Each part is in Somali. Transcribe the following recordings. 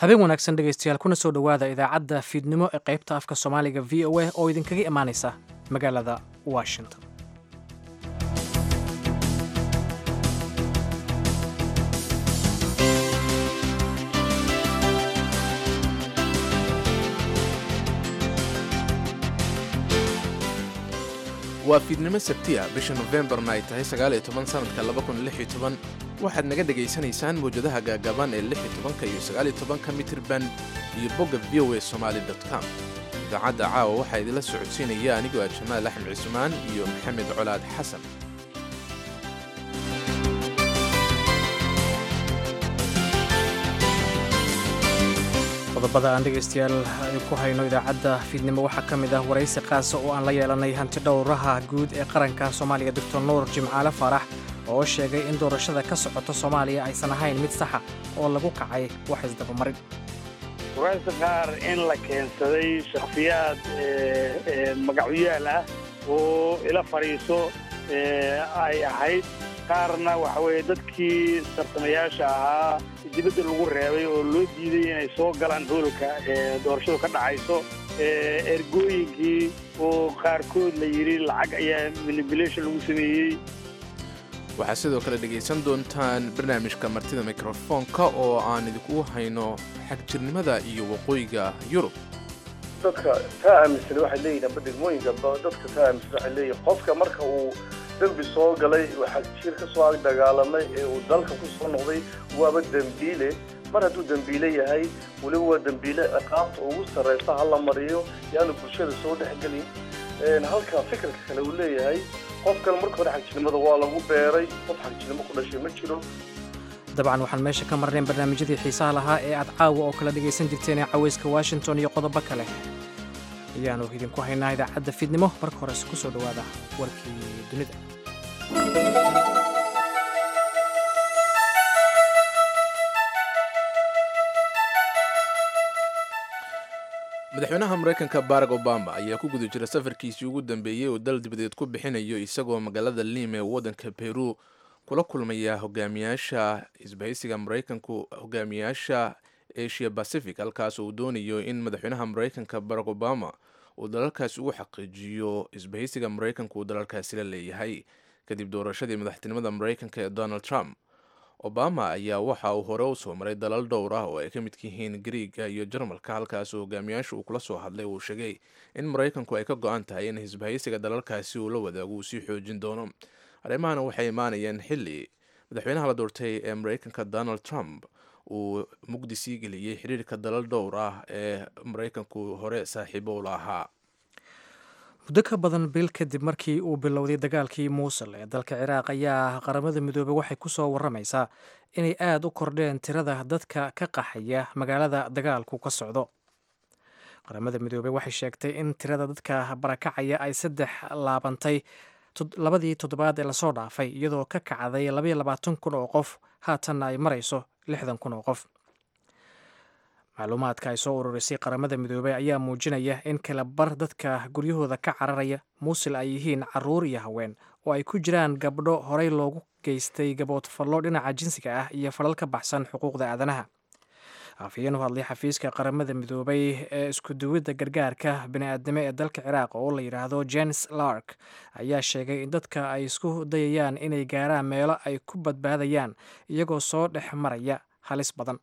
habeen wanaagsan dhegaystayaal kuna soo dhowaada idaacadda fiidnimo ee qaybta afka soomaaliga v o a oo idinkaga imaanaysa magaalada washington waa fiidnimo sabtiya bisha nofembarna ay tahay sagaal iyo toban sanadka laba kun lix iyo toban waxaad naga dhegaysanaysaan mawjadaha gaagaaban ee lix iyo tobanka iyo sagaal iyo tobanka mitirban iyo bogga v o a somaali com idaacadda caawa waxaa idinla socodsiinaya anigoo ah jamaal axmed cismaan iyo maxamed colaad xasan qodobada aan dhegaystayaal ku hayno idaacadda fiidnimo waxaa ka mid ah waraysi qaasa oo aan la yeelanay hanti dhowraha guud ee qaranka soomaaliya doctor nuur jimcaale faarax oo sheegay in doorashada ka socota soomaaliya aysan ahayn mid saxa oo lagu kacay wax isdabamarin waraysi qaar in la keensaday shakhsiyaad magacyaal ah oo ila fadhiiso ay ahayd qaarna waxa weeye dadkii tartamayaasha ahaa dibadda lagu reebay oo loo diiday inay soo galaan hoolka ee doorashadu ka dhacayso ergooyinkii oo qaarkood la yidhi lacag ayaa manipulation lagu sameeyey waxaad sidoo kale dhegaysan doontaan barnaamijka martida mikrofoonka oo aan idinkugu hayno xagjirnimada iyo waqooyiga yurub dadka taa aaminsan waxay leeyihin amba degmooyinka dadka taa aaminsan waxay leeyihin qofka marka uu dembi soo galay uu xagjir ka soo ag dagaalamay ee uu dalka ku soo noqday waaba dembiile mar hadduu dembiile yahay weliba waa dembiile ciqaabta ugu sarraysa ha la mariyo yaanu bulshada soo dhexgelin halka fikirka kale uu leeyahay qofkan marka hore xagjirnimada waa lagu beeray qof xagjirnimo ku dhashay ma jiro dabcan waxaan meesha ka marnayn barnaamijyadii xiisaha lahaa ee aad caawa oo kala dhegaysan jirteen ee cawayska washington iyo qodobo kale ayaanu idinku haynaa idaacadda fiidnimo marka horese ku soo dhowaada warkii dunida madaxweynaha maraykanka barack obama ayaa ku guda jira safarkiisii ugu dambeeyey oo dal dibadeed ku bixinayo isagoo magaalada liim ee waddanka peru kula kulmaya hogaamiyaasha isbahaysiga maraykanku hogaamiyaasha asia pacific halkaas uu doonayo in madaxweynaha maraykanka barack obama uu dalalkaasi ugu xaqiijiyo isbahaysiga maraykanku uu dalalkaasi la leeyahay kadib doorashadii madaxtinimada maraykanka ee donald trump obama ayaa waxa uu hore u soo maray dalal dhowr ah oo ay ka midka yihiin griiga iyo jarmalka halkaas hogaamiyaasha uu kula soo hadlay uu sheegay in maraykanku ay ka go-an tahay in isbahaysiga dalalkaasi uu la wadaago uu sii xoojin doono arrimahana waxay imaanayeen xilli madaxweynaha la doortay ee maraykanka donald trump uu mugdi sii geliyey xiriirka dalal dhowr ah ee maraykanku hore saaxiibo ula ahaa muddo ka badan bil kadib markii uu bilowday dagaalkii muusul ee dalka ciraaq ayaa qaramada midoobey waxay ku soo warramaysaa inay aada u kordheen tirada dadka ka qaxaya magaalada dagaalku ka socdo qaramada midoobey waxay sheegtay in tirada dadka barakacaya ay saddex laabantay labadii toddobaad ee lasoo dhaafay iyadoo ka kacday labayo labaatan kun oo qof haatanna ay marayso lixdan kun oo qof macluumaadka ay soo ururisay qaramada midoobey ayaa muujinaya in kala bar dadka guryahooda ka cararaya muusil ay yihiin caruur iyo haween oo ay ku jiraan gabdho horey loogu geystay gaboodfallo dhinaca jinsiga ah iyo falal ka baxsan xuquuqda aadanaha afhayeen u hadlay xafiiska qaramada midoobay ee iskuduwidda gargaarka bini'aadnimo ee dalka ciraaq oo la yidhaahdo james lark ayaa sheegay in dadka ay isku dayayaan inay gaaraan meelo ay ku badbaadayaan iyagoo soo dhex maraya halis badan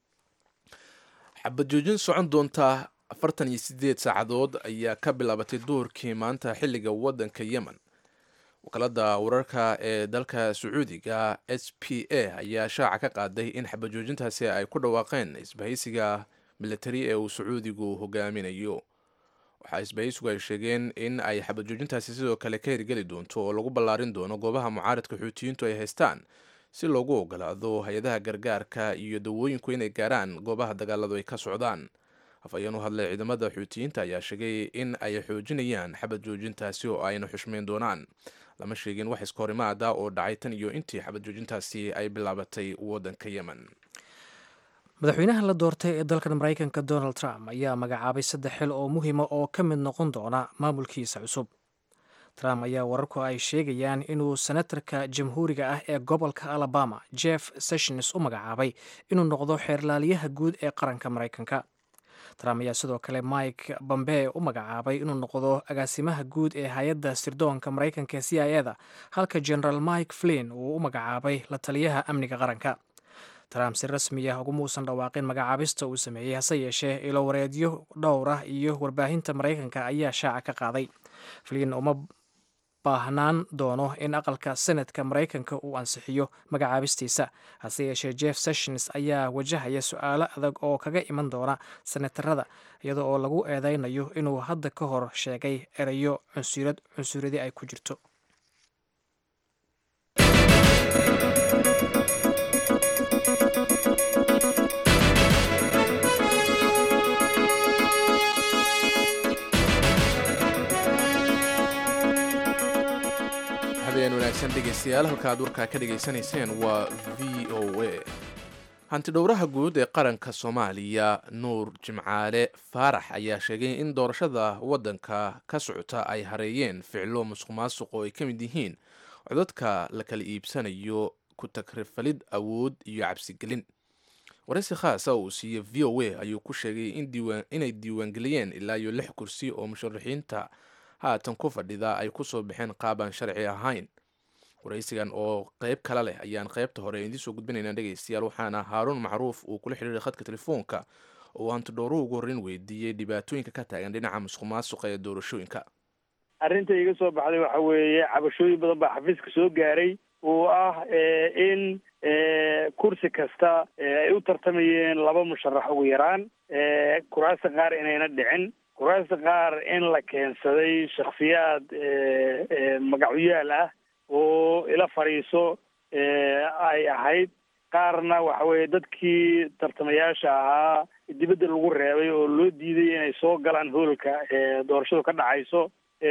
xabad joojin socon doonta afartan iyo siddeed saacadood ayaa ka bilaabatay duhurkii maanta xilliga waddanka yemen wakaalada wararka ee dalka sacuudiga s p a ayaa shaaca ka qaaday in xabad joojintaasi ay ku dhawaaqeen isbahaysiga militari ee uu sacuudigu hogaaminayo waxaa isbahaysigu ay sheegeen in ay xabad joojintaasi sidoo kale ka hirgeli doonto oo lagu ballaarin doono goobaha mucaaradka xuutiyiintu ay haystaan si loogu ogolaado hay-adaha gargaarka iyo dawooyinku inay gaaraan goobaha dagaaladu ay ka socdaan afhayeen u hadlay ciidamada xuutiyiinta ayaa sheegay in ay xoojinayaan xabad joojintaasi oo ayna xushmeyn doonaan lama sheegin wax iska horimaada oo dhacay tan iyo intii xabad joojintaasi ay bilaabatay waddanka yemen madaxweynaha la doortay ee dalkan maraykanka donald trump ayaa magacaabay saddex xil oo muhiima oo ka mid noqon doona maamulkiisa cusub trump ayaa wararku ay sheegayaan inuu senatarka jamhuuriga ah ee gobolka alabama jeff sessions u magacaabay inuu noqdo xeerlaaliyaha guud ee qaranka maraykanka trump ayaa sidoo kale mike bombee u magacaabay inuu noqdo agaasimaha guud ee hay-adda sirdoonka maraykanka ee c i eda halka generaal mike flin uu u magacaabay la taliyaha amniga qaranka trump si rasmi ah uguma uusan dhawaaqin magacaabista uu sameeyey hase yeeshee ilo wareedyo dhowr ah iyo warbaahinta maraykanka ayaa shaaca ka qaaday flin uma baahnaan doono in aqalka senatka maraykanka uu ansixiyo magacaabistiisa hase yeeshee jeff sessions ayaa wajahaya su-aalo adag oo kaga iman doona senatarada iyada oo lagu eedeynayo inuu hadda ka hor sheegay erayo cunsurad cunsuradi ay ku jirto habeen wanaagsan dhegaystayaal halka aad warkaa ka dhegaysanayseen waa v o a hantidhowraha guud ee qaranka soomaaliya nuur jimcaale faarax ayaa sheegay in doorashada waddanka ka socota ay hareeyeen ficilo musuq maasuq oo ay ka mid yihiin codadka la kala iibsanayo ku tagrifalid awood iyo cabsigelin waraysi khaasa uu siiyey v o a ayuu ku sheegay inay diiwaangeliyeen ilaa iyo lix kursi oo musharaxiinta haatan ku fadhida ay kusoo baxeen qaabaan sharci ahayn waraysigan oo qeyb kale leh ayaan qeybta hore idiin soo gudbinaynaa dhegaystayaal waxaana haaruun macruuf uu kula xidhiiray khadka telefoonka oo hantidhowruhu ugu horreyn weydiiyey dhibaatooyinka ka taagan dhinaca musuq maasuqa ee doorashooyinka arrinta iga soo baxday waxa weeye cabashooyin badan baa xafiiska soo gaaray oo ah in kursi kasta ay u tartamayeen laba musharax ugu yaraan kuraasta qaar inayna dhicin kuraasta qaar in la keensaday shakhsiyaad magacyaal ah oo ila fadhiiso ay ahayd qaarna waxa weeye dadkii tartamayaasha ahaa dibadda lagu reebay oo loo diiday inay soo galaan hoolka doorashadu ka dhacayso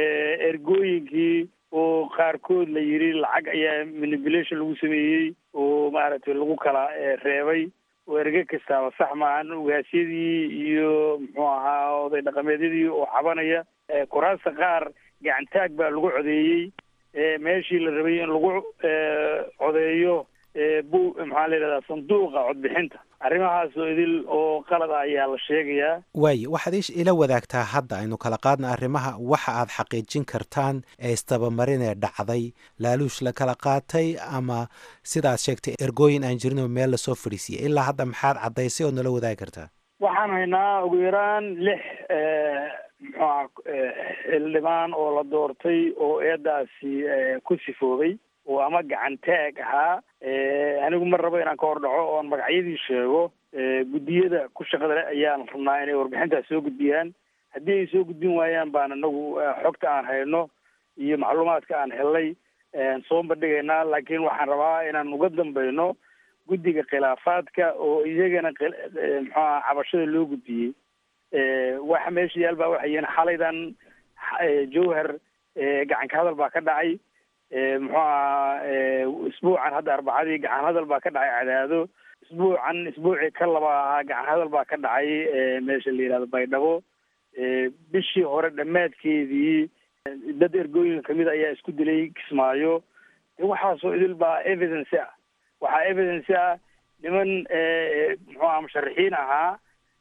ergooyinkii oo qaarkood la yidhi lacag ayaa manipulation lagu sameeyey oo maaragtay lagu kala reebay oo erge kastaaba sax maahan ugaasyadii iyo muxuu ahaa oday dhaqameedyadii oo cabanaya kuraasta qaar gacantaag baa lagu codeeyey meeshii la rabay in lagu codeeyo bu maxaa la yidhahdaa sanduuqa codbixinta arrimahaas oo idil oo qalad ah ayaa la sheegayaa waaye waxaad iish ila wadaagtaa hadda aynu kala qaadna arrimaha waxa aad xaqiijin kartaan ee istabamarinee dhacday laaluush la kala qaatay ama sidaad sheegtay ergooyin aan jirin oo meel lasoo fadhiisiyay ilaa hadda maxaad caddaysay oo nala wadaagi kartaa waxaan haynaa ugu yaraan lix muxuuha xildhibaan oo la doortay oo eedaasi ku sifoobay oo ama gacantaag ahaa anigu ma rabo inaan ka hor dhaco oon magacyadii sheego guddiyada ku shaqada leh ayaan rabnaa inay warbixintaas soo gudbiyaan haddii ay soo gudbin waayaan baan inagu xogta aan hayno iyo macluumaadka aan helnay soo bandhigaynaa laakiin waxaan rabaa inaan uga dambayno guddiga khilaafaadka oo iyagana muxuaha cabashada loo gudbiyey waxa meesha yaal baa waxay yihiin xalaydan jowhar gacanka hadal baa ka dhacay muxuu aha isbuucan hadda arbacadii gacan hadal baa ka dhacay cadaado isbuucan isbuucii ka laba ahaa gacan hadal baa ka dhacay meesha la yihahdo baydhabo bishii hore dhammaadkeedii dad ergooyinka kamid ayaa isku dilay kismaayo waxaasoo idil baa evidence ah waxaa evidence ah niman muxuu aha musharaxiin ahaa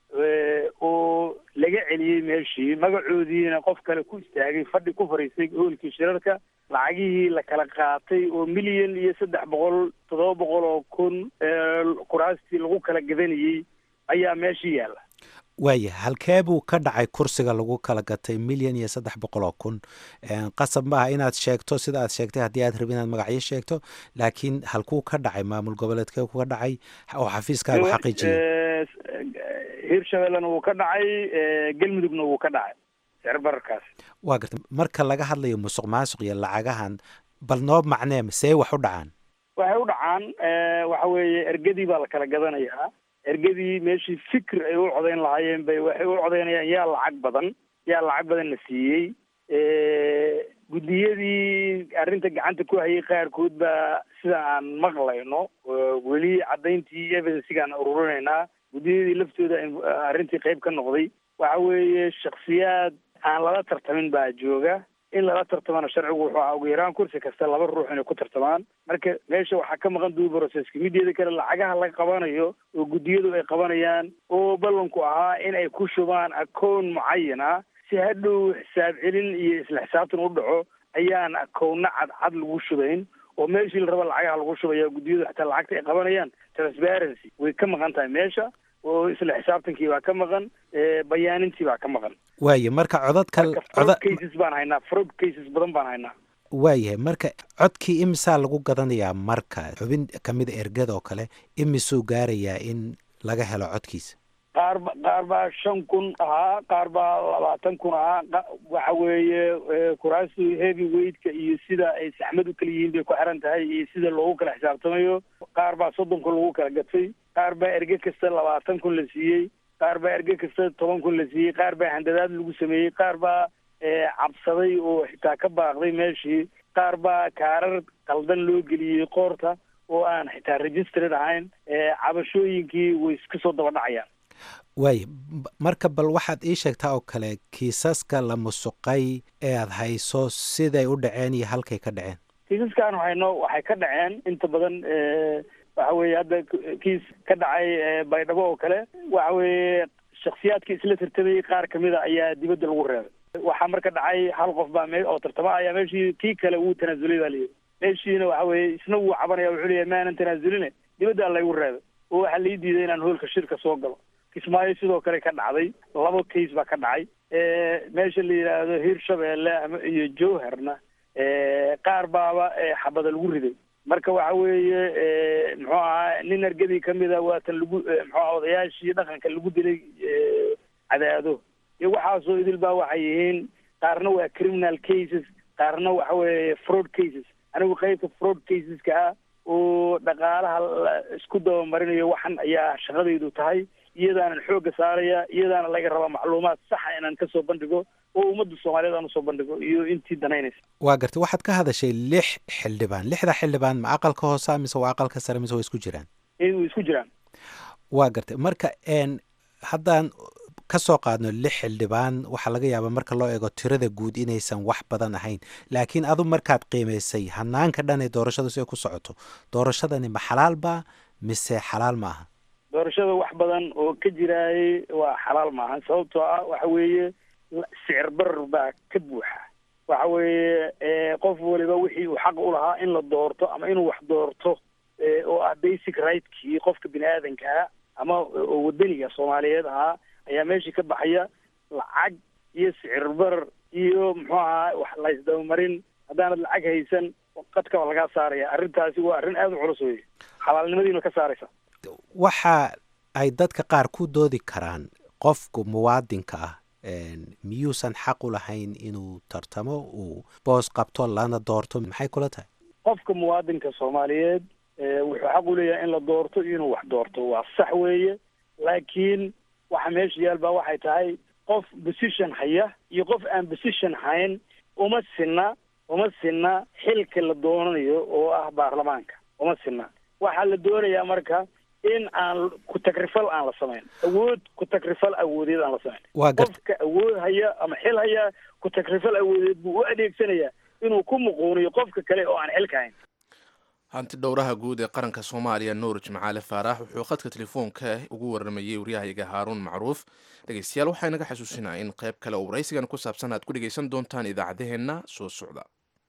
oo laga celiyey meeshii magacoodiina qof kale ku istaagay fadhi ku fadhiistay hoolkii shirarka lacagihii la kala qaatay oo milyan iyo saddex boqol toddoba boqol oo kun kuraastii lagu kala gadanayey ayaa meeshii yaalla waaya halkee buu ka dhacay kursiga lagu kala gatay milyan iyo saddex boqol oo kun qasab maaha inaad sheegto sida aad sheegtay haddii aad rabi inaad magacyo sheegto laakiin halkuu ka dhacay maamul goboleedkee kuga dhacay oo xafiiskaagu xaqiijiyay hirshabellena wuu ka dhacay galmudugna wuu ka dhacay sicirbararkaas waa garta marka laga hadlayo musuq maasuq iyo lacagahan bal noo macnee see wax u dhacaan waxay u dhacaan waxa weeye ergadii baa la kala gadanayaa ergadii meeshii fikir ay u codayn lahaayeen bay waxay u codaynayaan yaa lacag badan yaa lacag badan la siiyey guddiyadii arrinta gacanta ku hayay qaarkood baa sida aan maqlayno weli caddayntii evidensigaan ururinaynaa guddiyadii laftooda arrintii qayb ka noqday waxa weeye shaksiyaad aan lala tartamin baa jooga in lala tartamana sharcigu wuxuu ahaa ugu yaraan kursi kasta laba ruux inay ku tartamaan marka meesha waxaa ka maqan duu broceska mideeda kale lacagaha laga qabanayo oo guddiyadu ay qabanayaan oo ballanku ahaa in ay ku shubaan akoon mucayan ah si hadhow xisaab celin iyo isla xisaabtan u dhaco ayaan akoonna cadcad lagu shubayn oo meeshii la raba lacagaha lagu shubaya guddiyadu xataa lacagta ay qabanayaan transparency way ka maqan tahay meesha oo isla xisaabtankii baa ka maqan bayaanintii baa ka maqan waaye marka codadka fraud cases baan haynaa fraud cases badan baan haynaa waayahay marka codkii imisaa lagu gadanayaa marka xubin kamida ergada oo kale imisuu gaarayaa in laga helo codkiisa qaar ba qaar baa shan kun ahaa qaar baa labaatan kun ahaa waxa weeye kuraasta heavy weightka iyo sida ay saxmad u kala yihiin bay ku xiran tahay iyo sida loogu kala xisaabtamayo qaar baa soddon kun lagu kala gatay qaar baa erge kasta labaatan kun la siiyey qaar baa erge kasta toban kun la siiyey qaar baa handadaad lagu sameeyey qaar baa cabsaday oo xitaa ka baaqday meeshii qaar baa kaarar qaldan loo geliyey qoorta oo aan xitaa registered ahayn cabashooyinkii way iska soo daba dhacayaan waaye marka bal waxaad ii sheegtaa oo kale kiisaska la musuqay ee aad hayso siday u dhaceen iyo halkay ka dhaceen kiisaskaan hayno waxay ka dhaceen inta badan waxa weeye hadda kiis ka dhacay baydhabo oo kale waxa weeye shaksiyaadka isla tartamayay qaar kamida ayaa dibadda lagu reebay waxaa marka dhacay hal qof baa me oo tartama ayaa meeshii kii kale wuu tanaasulay baa layidhi meeshiina waxa weeye isna wuu cabanaya wuxuu leeyahay maanan tanaasulina dibaddaa laygu reebay oo waxaa lai diiday inaan hoolka shirka soo galo kismaayo sidoo kale ka dhacday laba case baa ka dhacay meesha la yidhaahdo hirshabeelle ama iyo jowharna qaar baaba xabada lagu riday marka waxa weeye muxuu ahaa nin argadii kamida waatan lagu muxuu aha odayaashii dhaqanka lagu dilay cadaado iyo waxaasoo idil baa waxay yihiin qaarna waa criminal cases qaarna waxa weeye fraud cases anigu qaybta fraud caseska ah oo dhaqaalaha la isku dabamarinayo waxan ayaa shaqadaydu tahay iyadaanan xoogga saaraya iyadaana laga rabaa macluumaad saxa inaan kasoo bandhigo oo ummadda soomaaliyeed aan usoo bandhigo iyo intii danaynaysa waa gartay waxaad ka hadashay lix xildhibaan lixda xildhibaan ma aqalka hoosa mise waa aqalka sare mise waa isku jiraan way isku jiraan waa gartay marka n haddaan ka soo qaadno lix xildhibaan waxaa laga yaabaa marka loo eego tirada guud inaysan wax badan ahayn laakiin adu markaad qiimaysay hanaanka dhan ee doorashadu si ay ku socoto doorashadani ma xalaal baa mise xalaal ma aha doorashada wax badan oo ka jiraayay waa xalaal maaha sababtoo ah waxa weeye sicir barar baa ka buuxa waxa weeye qof waliba wixii uu xaq u lahaa in la doorto ama inuu wax doorto oo ah basic rigtkii qofka bini aadankaa ama oo wadaniga soomaaliyeed ahaa ayaa meeshii ka baxaya lacag iyo sicir barar iyo muxuu ahaa wax laysdabamarin haddaanad lacag haysan qadkaba lagaa saaraya arrintaasi waa arrin aada u culus weye xalaalnimadiina ka saaraysa waxa ay dadka qaar ku doodi karaan qofku muwaadinka ah miyuusan xaq u lahayn inuu tartamo uu boos qabto lana doorto maxay kula tahay qofka muwaadinka soomaaliyeed wuxuu xaq u leeyahay in la doorto iyo inuu wax doorto waa sax weeye laakiin waxa meesha yaal baa waxay tahay qof position haya iyo qof aan position hayn uma sinna uma sinna xilka la doonanayo oo ah baarlamaanka uma sinna waxaa la doonayaa marka in aan ku-tagrifal aan la samayn awood ku-tagrifal awoodeed aan la samayn qofka awood haya ama xil haya ku-tagrifal awoodeed buu u adeegsanayaa inuu ku muquuniyo qofka kale oo aan xilka hayn hanti dhowraha guud ee qaranka soomaaliya nuur jimcaale faarax wuxuu khadka telefoonka ugu waramayey waryahayaga haaruun macruuf dhegeystayaal waxaa inaga xasuusinaa in qayb kale oo waraysigan ku saabsan aad ku dhegeysan doontaan idaacadaheenna soo socda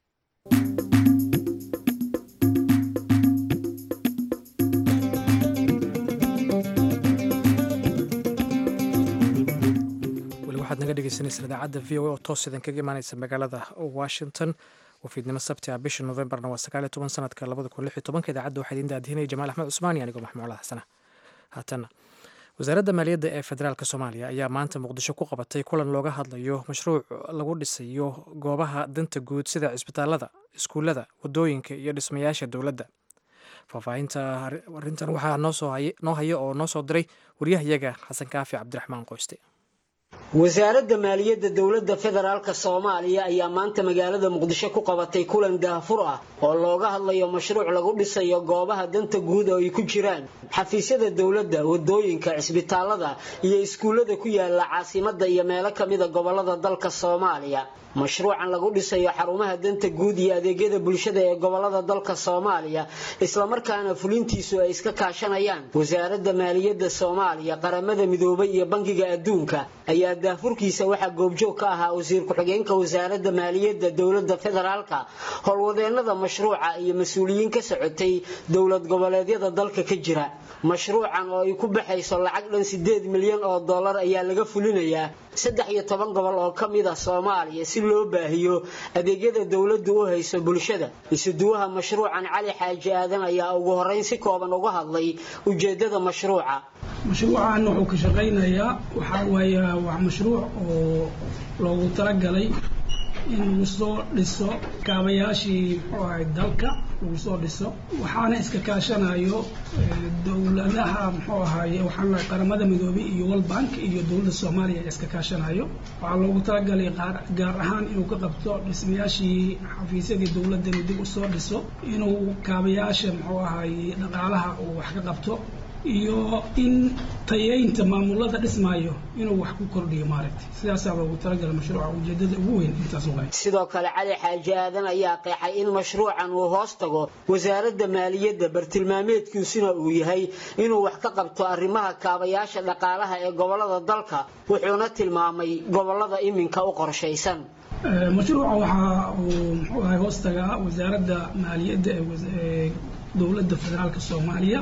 waxaad naga dhegeysaneysaan idaacadda v o a oo toos idan kaga imaaneysa magaalada washington wafiidnimo sabti ah bisha novembarna waa sagaal iyo toban sanadka labada kun lix iyo tobanka idaacadda waxaa idiin daadihinaya jamaal axmed cusmaan iyo anigoo maxmuud xasana haatana wasaaradda maaliyadda ee federaalk soomaaliya ayaa maanta muqdisho ku qabatay kulan looga hadlayo mashruuc lagu dhisayo goobaha danta guud sida cisbitaalada iskuullada wadooyinka iyo dhismayaasha dowladda faahfaahinta arrintan waxaa noo haya oo noo soo diray waryahayaga xasan kaafi cabdiraxmaan qoyste wasaaradda maaliyadda dowladda federaalk soomaaliya ayaa maanta magaalada muqdisho ku qabatay kulan daahfur ah oo looga hadlayo mashruuc lagu dhisayo goobaha danta guud oo ay ku jiraan xafiisyada dowladda wadooyinka cisbitaalada iyo iskuullada ku yaala caasimadda iyo meelo kamida gobolada dalka soomaaliya mashruucan lagu dhisayo xarumaha danta guud iyo adeegyada bulshada ee gobolada dalka soomaaliya islamarkaana fulintiisu ay iska kaashanayaan wasaaradda maaliyadda soomaaliya qaramada midoobay iyo bangiga adduunka ayaa daafurkiisa waxaa goobjoog ka ahaa wasiir ku-xigeenka wasaaradda maaliyadda dowladda federaalka howlwadeenada mashruuca iyo mas-uuliyiin ka socotay dowlad goboleedyada dalka ka jira mashruucan oo ay ku baxayso lacag dhan sideed milyan oo dollar ayaa laga fulinayaa saddex iyo toban gobol oo ka mid ah soomaaliya si loo baahiyo adeegyada dowladdu u hayso bulshada isuduwaha mashruucan cali xaaji aadan ayaa ugu horeyn si kooban uga hadlay ujeedada mashruuca mashruucan wuxuu ka shaqaynayaa waxaa waaye waa mashruuc oo loogu talagalay in lagu soo dhiso kaabayaashii muxuu ahay dalka lagu soo dhiso waxaana iska kaashanayo dowladaha muxuu ahaye waxaan lahay qaramada midoobay iyo world bank iyo dowladda soomaaliya iska kaashanayo waxaa loogu talagalay gaar ahaan inuu ka qabto dhismayaashii xafiisyadii dowladda inuu dib usoo dhiso inuu kaabayaasha muxuu ahaye dhaqaalaha uu wax ka qabto iyo in tayeynta maamulada dhismaayo inuu wax ku kordhiyo maaragtay sidaasaa loogu talagala mashruuca ujeedada ugu weyn intaas waay sidoo kale cali xaaji aadan ayaa qeexay in mashruucan uu hoos tago wasaaradda maaliyadda bartilmaameedkiisuna uu yahay inuu wax ka qabto arrimaha kaabayaasha dhaqaalaha ee gobolada dalka wuxuuna tilmaamay gobolada iminka u qorshaysan mashruuca waxaa uu muxuu ahay hoos tagaa wasaaradda maaliyadda ee dowladda federaalka soomaaliya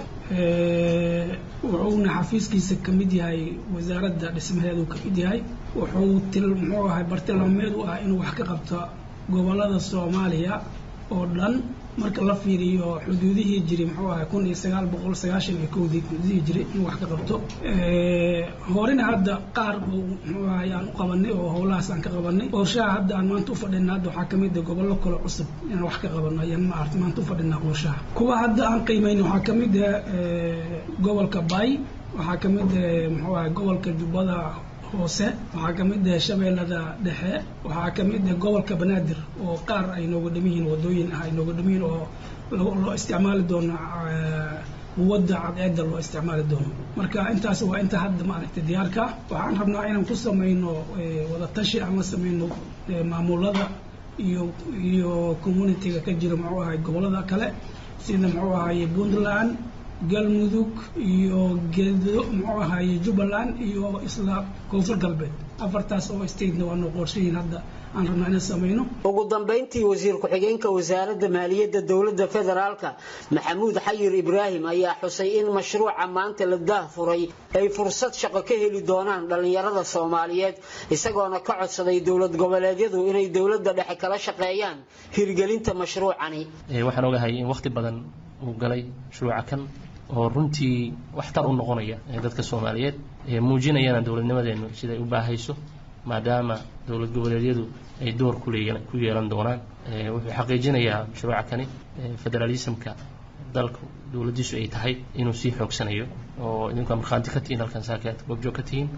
wuxuuna xafiiskiisa ka mid yahay wasaaradda dhismaheedu ka mid yahay wuxuu til muxuu ahay bartilmaameed u ah inuu wax ka qabto gobolada soomaaliya oo dhan marka la fiiriyo xuduudihii jiray muxuu ahay kun iyo sagaal boqol sagaashan iyo kowdii xuduudihii jiray inuu wax ka qabto horena hadda qaar buu muxuu ahay aan u qabanay oo howlahaas aan ka qabanay qorshaha hadda aan maanta u fadhina hadda waxaa kamid ah gobollo kale cusub inaan wax ka qabano ayaan maarata maanta u fadhinaa qorshaha kuwa hadda aan qiimayna waxaa kamid ah gobolka bay waxaa kamid ah muxuu ahay gobolka jubbada hoose waxaa ka mid ah shabeellada dhexe waxaa ka mid ah gobolka banaadir oo qaar ay nooga dham yihiin wadooyin ah ay nooga dham yihiin oo loo isticmaali doono quwadda cadceedda loo isticmaali doono marka intaas waa inta hadda maaragtay diyaarka ah waxaan rabnaa inaan ku samayno wadatashi aan la samayno maamulada iyo iyo communitiga ka jira muxuu ahay gobolada kale sida muxuu ahaye puntland galmudug iyo gedo muxuu ahaye jubbaland iyo isla koonfur galbeed afartaas oo statena waa noo qorshayiin hadda aan rabnaa inaan samayno ugu dambayntii wasiir ku-xigeenka wasaaradda maaliyadda dowladda federaalka maxamuud xayir ibraahim ayaa xusay in mashruuca maanta la daahfuray ay fursad shaqo ka heli doonaan dhallinyarada soomaaliyeed isagoona ka codsaday dowlad goboleedyadu inay dowladda dhexe kala shaqeeyaan hirgelinta mashruucani waxaan ogahay in waqti badan uu galay mashruuca kan oo runtii waxtar u noqonaya dadka soomaaliyeed muujinayana dowladnimadeenu siday u baahayso maadaama dowlad goboleedyadu ay door ku yeelan doonaan wuxuu xaqiijinayaa mashruuca kani federalismka dalku dowladdiisu ay tahay inuu sii xoogsanayo oo idinku markhaanti ka tihiin halkan saakaad goobjoog ka tihiin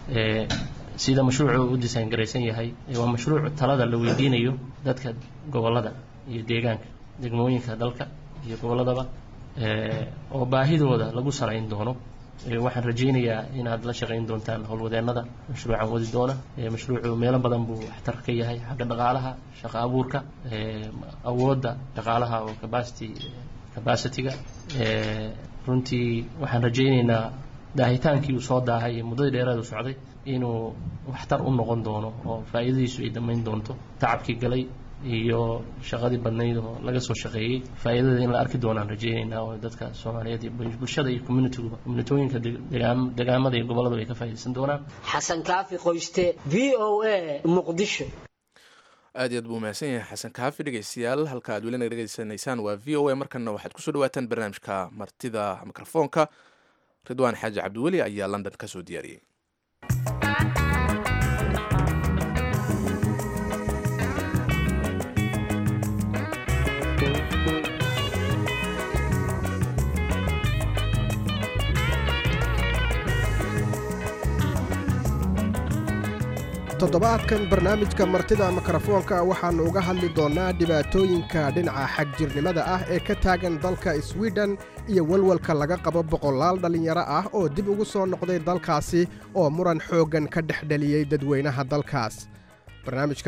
sida mashruucu u disaan garaysan yahay waa mashruuc talada la weydiinayo dadka gobolada iyo deegaanka degmooyinka dalka iyo gobolladaba oo baahidooda lagu salayn doono waxaan rajaynayaa inaad la shaqayn doontaan howlwadeennada mashruucan wadi doona mashruucu meelo badan buu waxtar ka yahay xagga dhaqaalaha shaqo abuurka awoodda dhaqaalaha oo capacity capacityga runtii waxaan rajaynaynaa daahitaankii uu soo daahay ee muddadii dheeraad u socday inuu waxtar u noqon doono oo faa'iidadiisu ay dhammayn doonto tacabkii galay iyo shaqadii badnayd oo laga soo shaqeeyey faa'iidada in la arki doonaan rajaynaynaa oo dadka soomaaliyeed iyo bulshada iyo communitigu communitooyinka degaamada iyo gobolladu ay ka faa'iidaysan doonaan xasan kaafi qoyste v o a muqdisho aad iyo aad buu mahadsan yahay xasan kaafi dhegeystayaal halka aad weli naga dhegeysanaysaan waa v o a markana waxaad kusoo dhawaataan barnaamijka martida mikrofoonka ridwaan xaaji cabdiweli ayaa london ka soo diyaariyey toddobaadkan barnaamijka martida mikrofoonka waxaannu uga hadli doonnaa dhibaatooyinka dhinaca xagjirnimada ah ee ka taagan dalka swiden iyo walwalka laga qabo boqolaal dhallinyaro ah oo dib ugu soo noqday dalkaasi oo muran xooggan ka dhex dheliyey dadweynaha dalkaas barnaamijka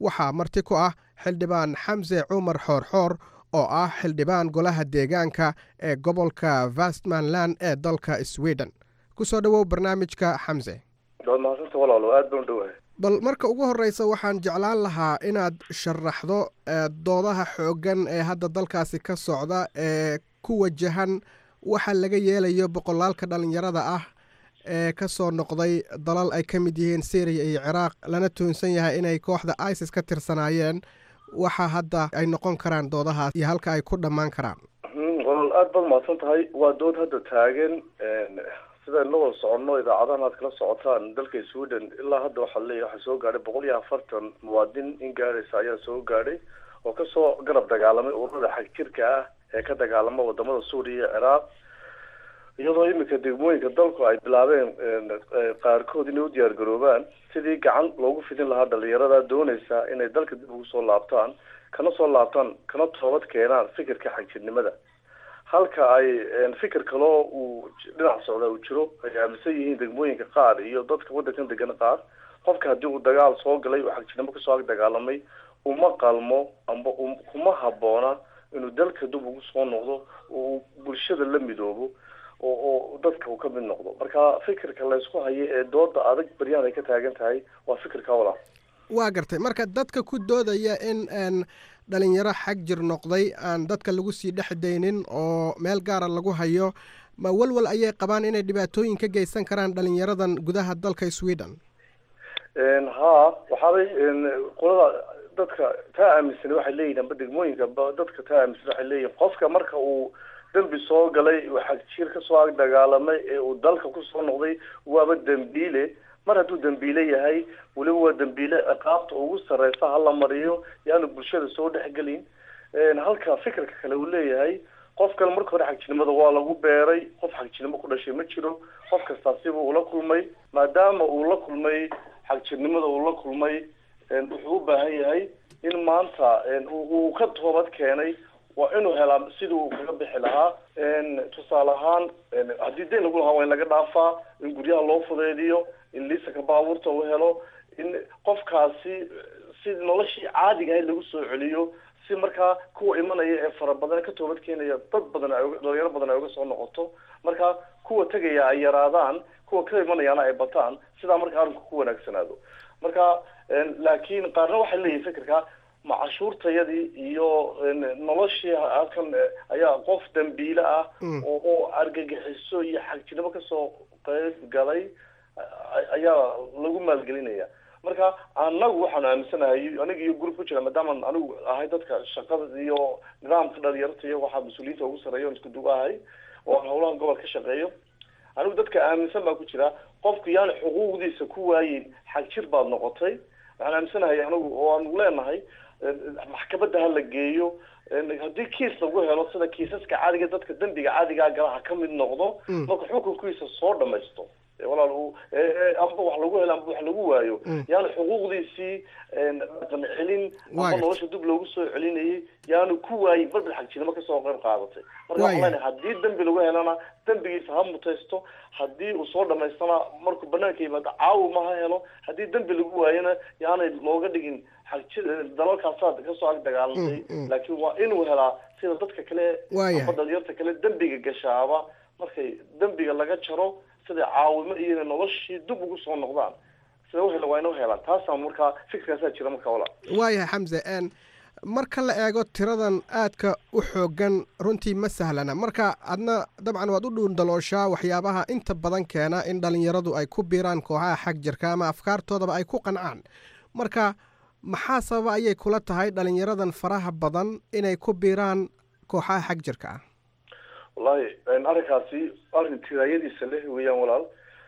waxaa marti ku ah xildhibaan xamse cumar xoorxoor oo ah xildhibaan golaha deegaanka ee gobolka vestmanland ee dalka sweden ku soo dhowow barnaamijka xamse waad mahadsanta walaalo aad baan u dhowahay bal marka ugu horreysa waxaan jeclaan lahaa inaad sharaxdo doodaha xooggan ee hadda dalkaasi ka socda ee ku wajahan waxa laga yeelayo boqolaalka dhallinyarada ah ee ka soo noqday dalal ay ka mid yihiin syriya iyo ciraaq lana tuhunsan yahay inay kooxda isis ka tirsanaayeen waxa hadda ay noqon karaan doodahaas iyo halka ay ku dhammaan karaan walaal aad baad mahadsan tahay waa dood hadda taagan sidaan la wada soconno idaacadahan aad kala socotaan dalka sweden ilaa hadda waxaa leeyahy waxaa soo gaadhay boqol iyo afartan muwaadin in gaadhaysa ayaa soo gaadhay oo kasoo garab dagaalamay ururada xag jirka ah ee ka dagaalama wadamada suuriya iyo ciraaq iyadoo iminka degmooyinka dalku ay bilaabeen qaarkood inay u diyaar garoobaan sidii gacan loogu fidin lahaa dhalinyarada doonaysa inay dalka dib ugu soo laabtaan kana soo laabtaan kana toobad keenaan fikirka xagjirnimada halka ay fikir kaloo uu dhinac socda uu jiro ay aaminsan yihiin degmooyinka qaar iyo dadka waddankan degan qaar qofka haddii uu dagaal soo galay oo xagjirnimo kasoo ag dagaalamay uma qalmo amba kuma habboona inuu dalka dib ugu soo noqdo oo uu bulshada la midoobo oo oo dadka uu ka mid noqdo marka fikirka laysku hayo ee dooda adag baryahan ay ka taagan tahay waa fikirka walaa waa gartay marka dadka ku doodaya in n dhalinyaro xag jir noqday aan dadka lagu sii dhex daynin oo meel gaara lagu hayo ma walwal ayay qabaan inay dhibaatooyin ka geysan karaan dhalinyaradan gudaha dalka sweden ha waxaabay qolada dadka taa aaminsan waxay leeyihin amba degmooyinka dadka taa aaminsan waxay leeyihin qofka marka uu dembi soo galay uu xagjir kasoo ag dagaalamay ee uu dalka kusoo noqday waaba dembiile mar hadduu dembiile yahay weliba waa dembiile ciqaabta ugu sareysa hala mariyo yaanu bulshada soo dhexgelin halka fikirka kale uu leeyahay qof kale marka hore xagjirnimada waa lagu beeray qof xagjirnimo ku dhashay ma jiro qof kastaa siba ula kulmay maadaama uu la kulmay xagjirnimada uu la kulmay wuxuu u baahan yahay in maanta uu ka toobad keenay waa inuu helaa sidii uu kaga bixi lahaa tusaale ahaan haddii dayn lagu lahaa waa in laga dhaafaa in guryaha loo fudeediyo in liisaka baabuurta uu helo in qofkaasi si noloshii caadiga ahayd lagu soo celiyo si markaa kuwa imanaya ee fara badan ka toobad keenaya dad badan ay dhalinyaro badan ay uga soo noqoto marka kuwa tegaya ay yaraadaan kuwa ka imanayaana ay bataan sidaa marka arrinku ku wanaagsanaado marka laakiin qaarna waxay leeyihin fikirka ma cashuurtayadii iyo noloshii halkan ayaa qof dambiile ah oo oo argagixiso iyo xagjirnimo kasoo qeyb galay ayaa lagu maalgelinaya marka anagu waxaanu aaminsanahay aniga iyo group ku jira maadaamaan anigu ahay dadka shaqada iyo nidaamka dhalinyarta iyo waxaa mas-uuliyiinta ugu sarreeya on isku dug ahay oo aan howlahan gobol ka shaqeeyo anigu dadka aaminsan baan ku jira qofku yaani xuquuqdiisa ku waayin xagjir baad noqotay waxaan aaminsanahay anigu oo aanu leenahay maxkamadda ha la geeyo haddii kiis lagu helo sida kiisaska caadiga dadka dembiga caadigaa gala ha ka mid noqdo marka xukunkiisa soo dhamaysto walaal amba wax lagu helo amba wax lagu waayo yaanu xuquuqdiisii dhaqan celin amba nolosha dib loogu soo celinayay yaanu ku waayin balbal xagjirnimo kasoo qayb qaadatay marka waxaan leenahay haddii dembi lagu helana dembigiisa ha mutaysto haddii uu soo dhamaystana markuu banaanka yimaado caawima ha helo haddii dembi lagu waayona yaanay looga dhigin xagjir dalalkaasaa kasoo ag dagaalamtay laakiin waa inuu helaa sida dadka kale amba dhalinyarta kale dembiga gashaaba markay dembiga laga jaro sida caawimo iyo noloshii dib ugu soo noqdaan sida uhela waa inuu helaan taasaa markaa fikirkaasaa jira marka wala waayahay xamse n marka la eego tiradan aadka u xoogan runtii ma sahlana marka adna dabcan waad u dhuundalooshaa waxyaabaha inta badan keena in dhalinyaradu ay ku biiraan kooxaha xag jirka ama afkaartoodaba ay ku qancaan marka maxaa sababa ayay kula tahay dhalinyaradan faraha badan inay ku biiraan kooxaha xag jirka ah wallahi arrinkaasi arrin tiraayadiisa leh weeyaan walaal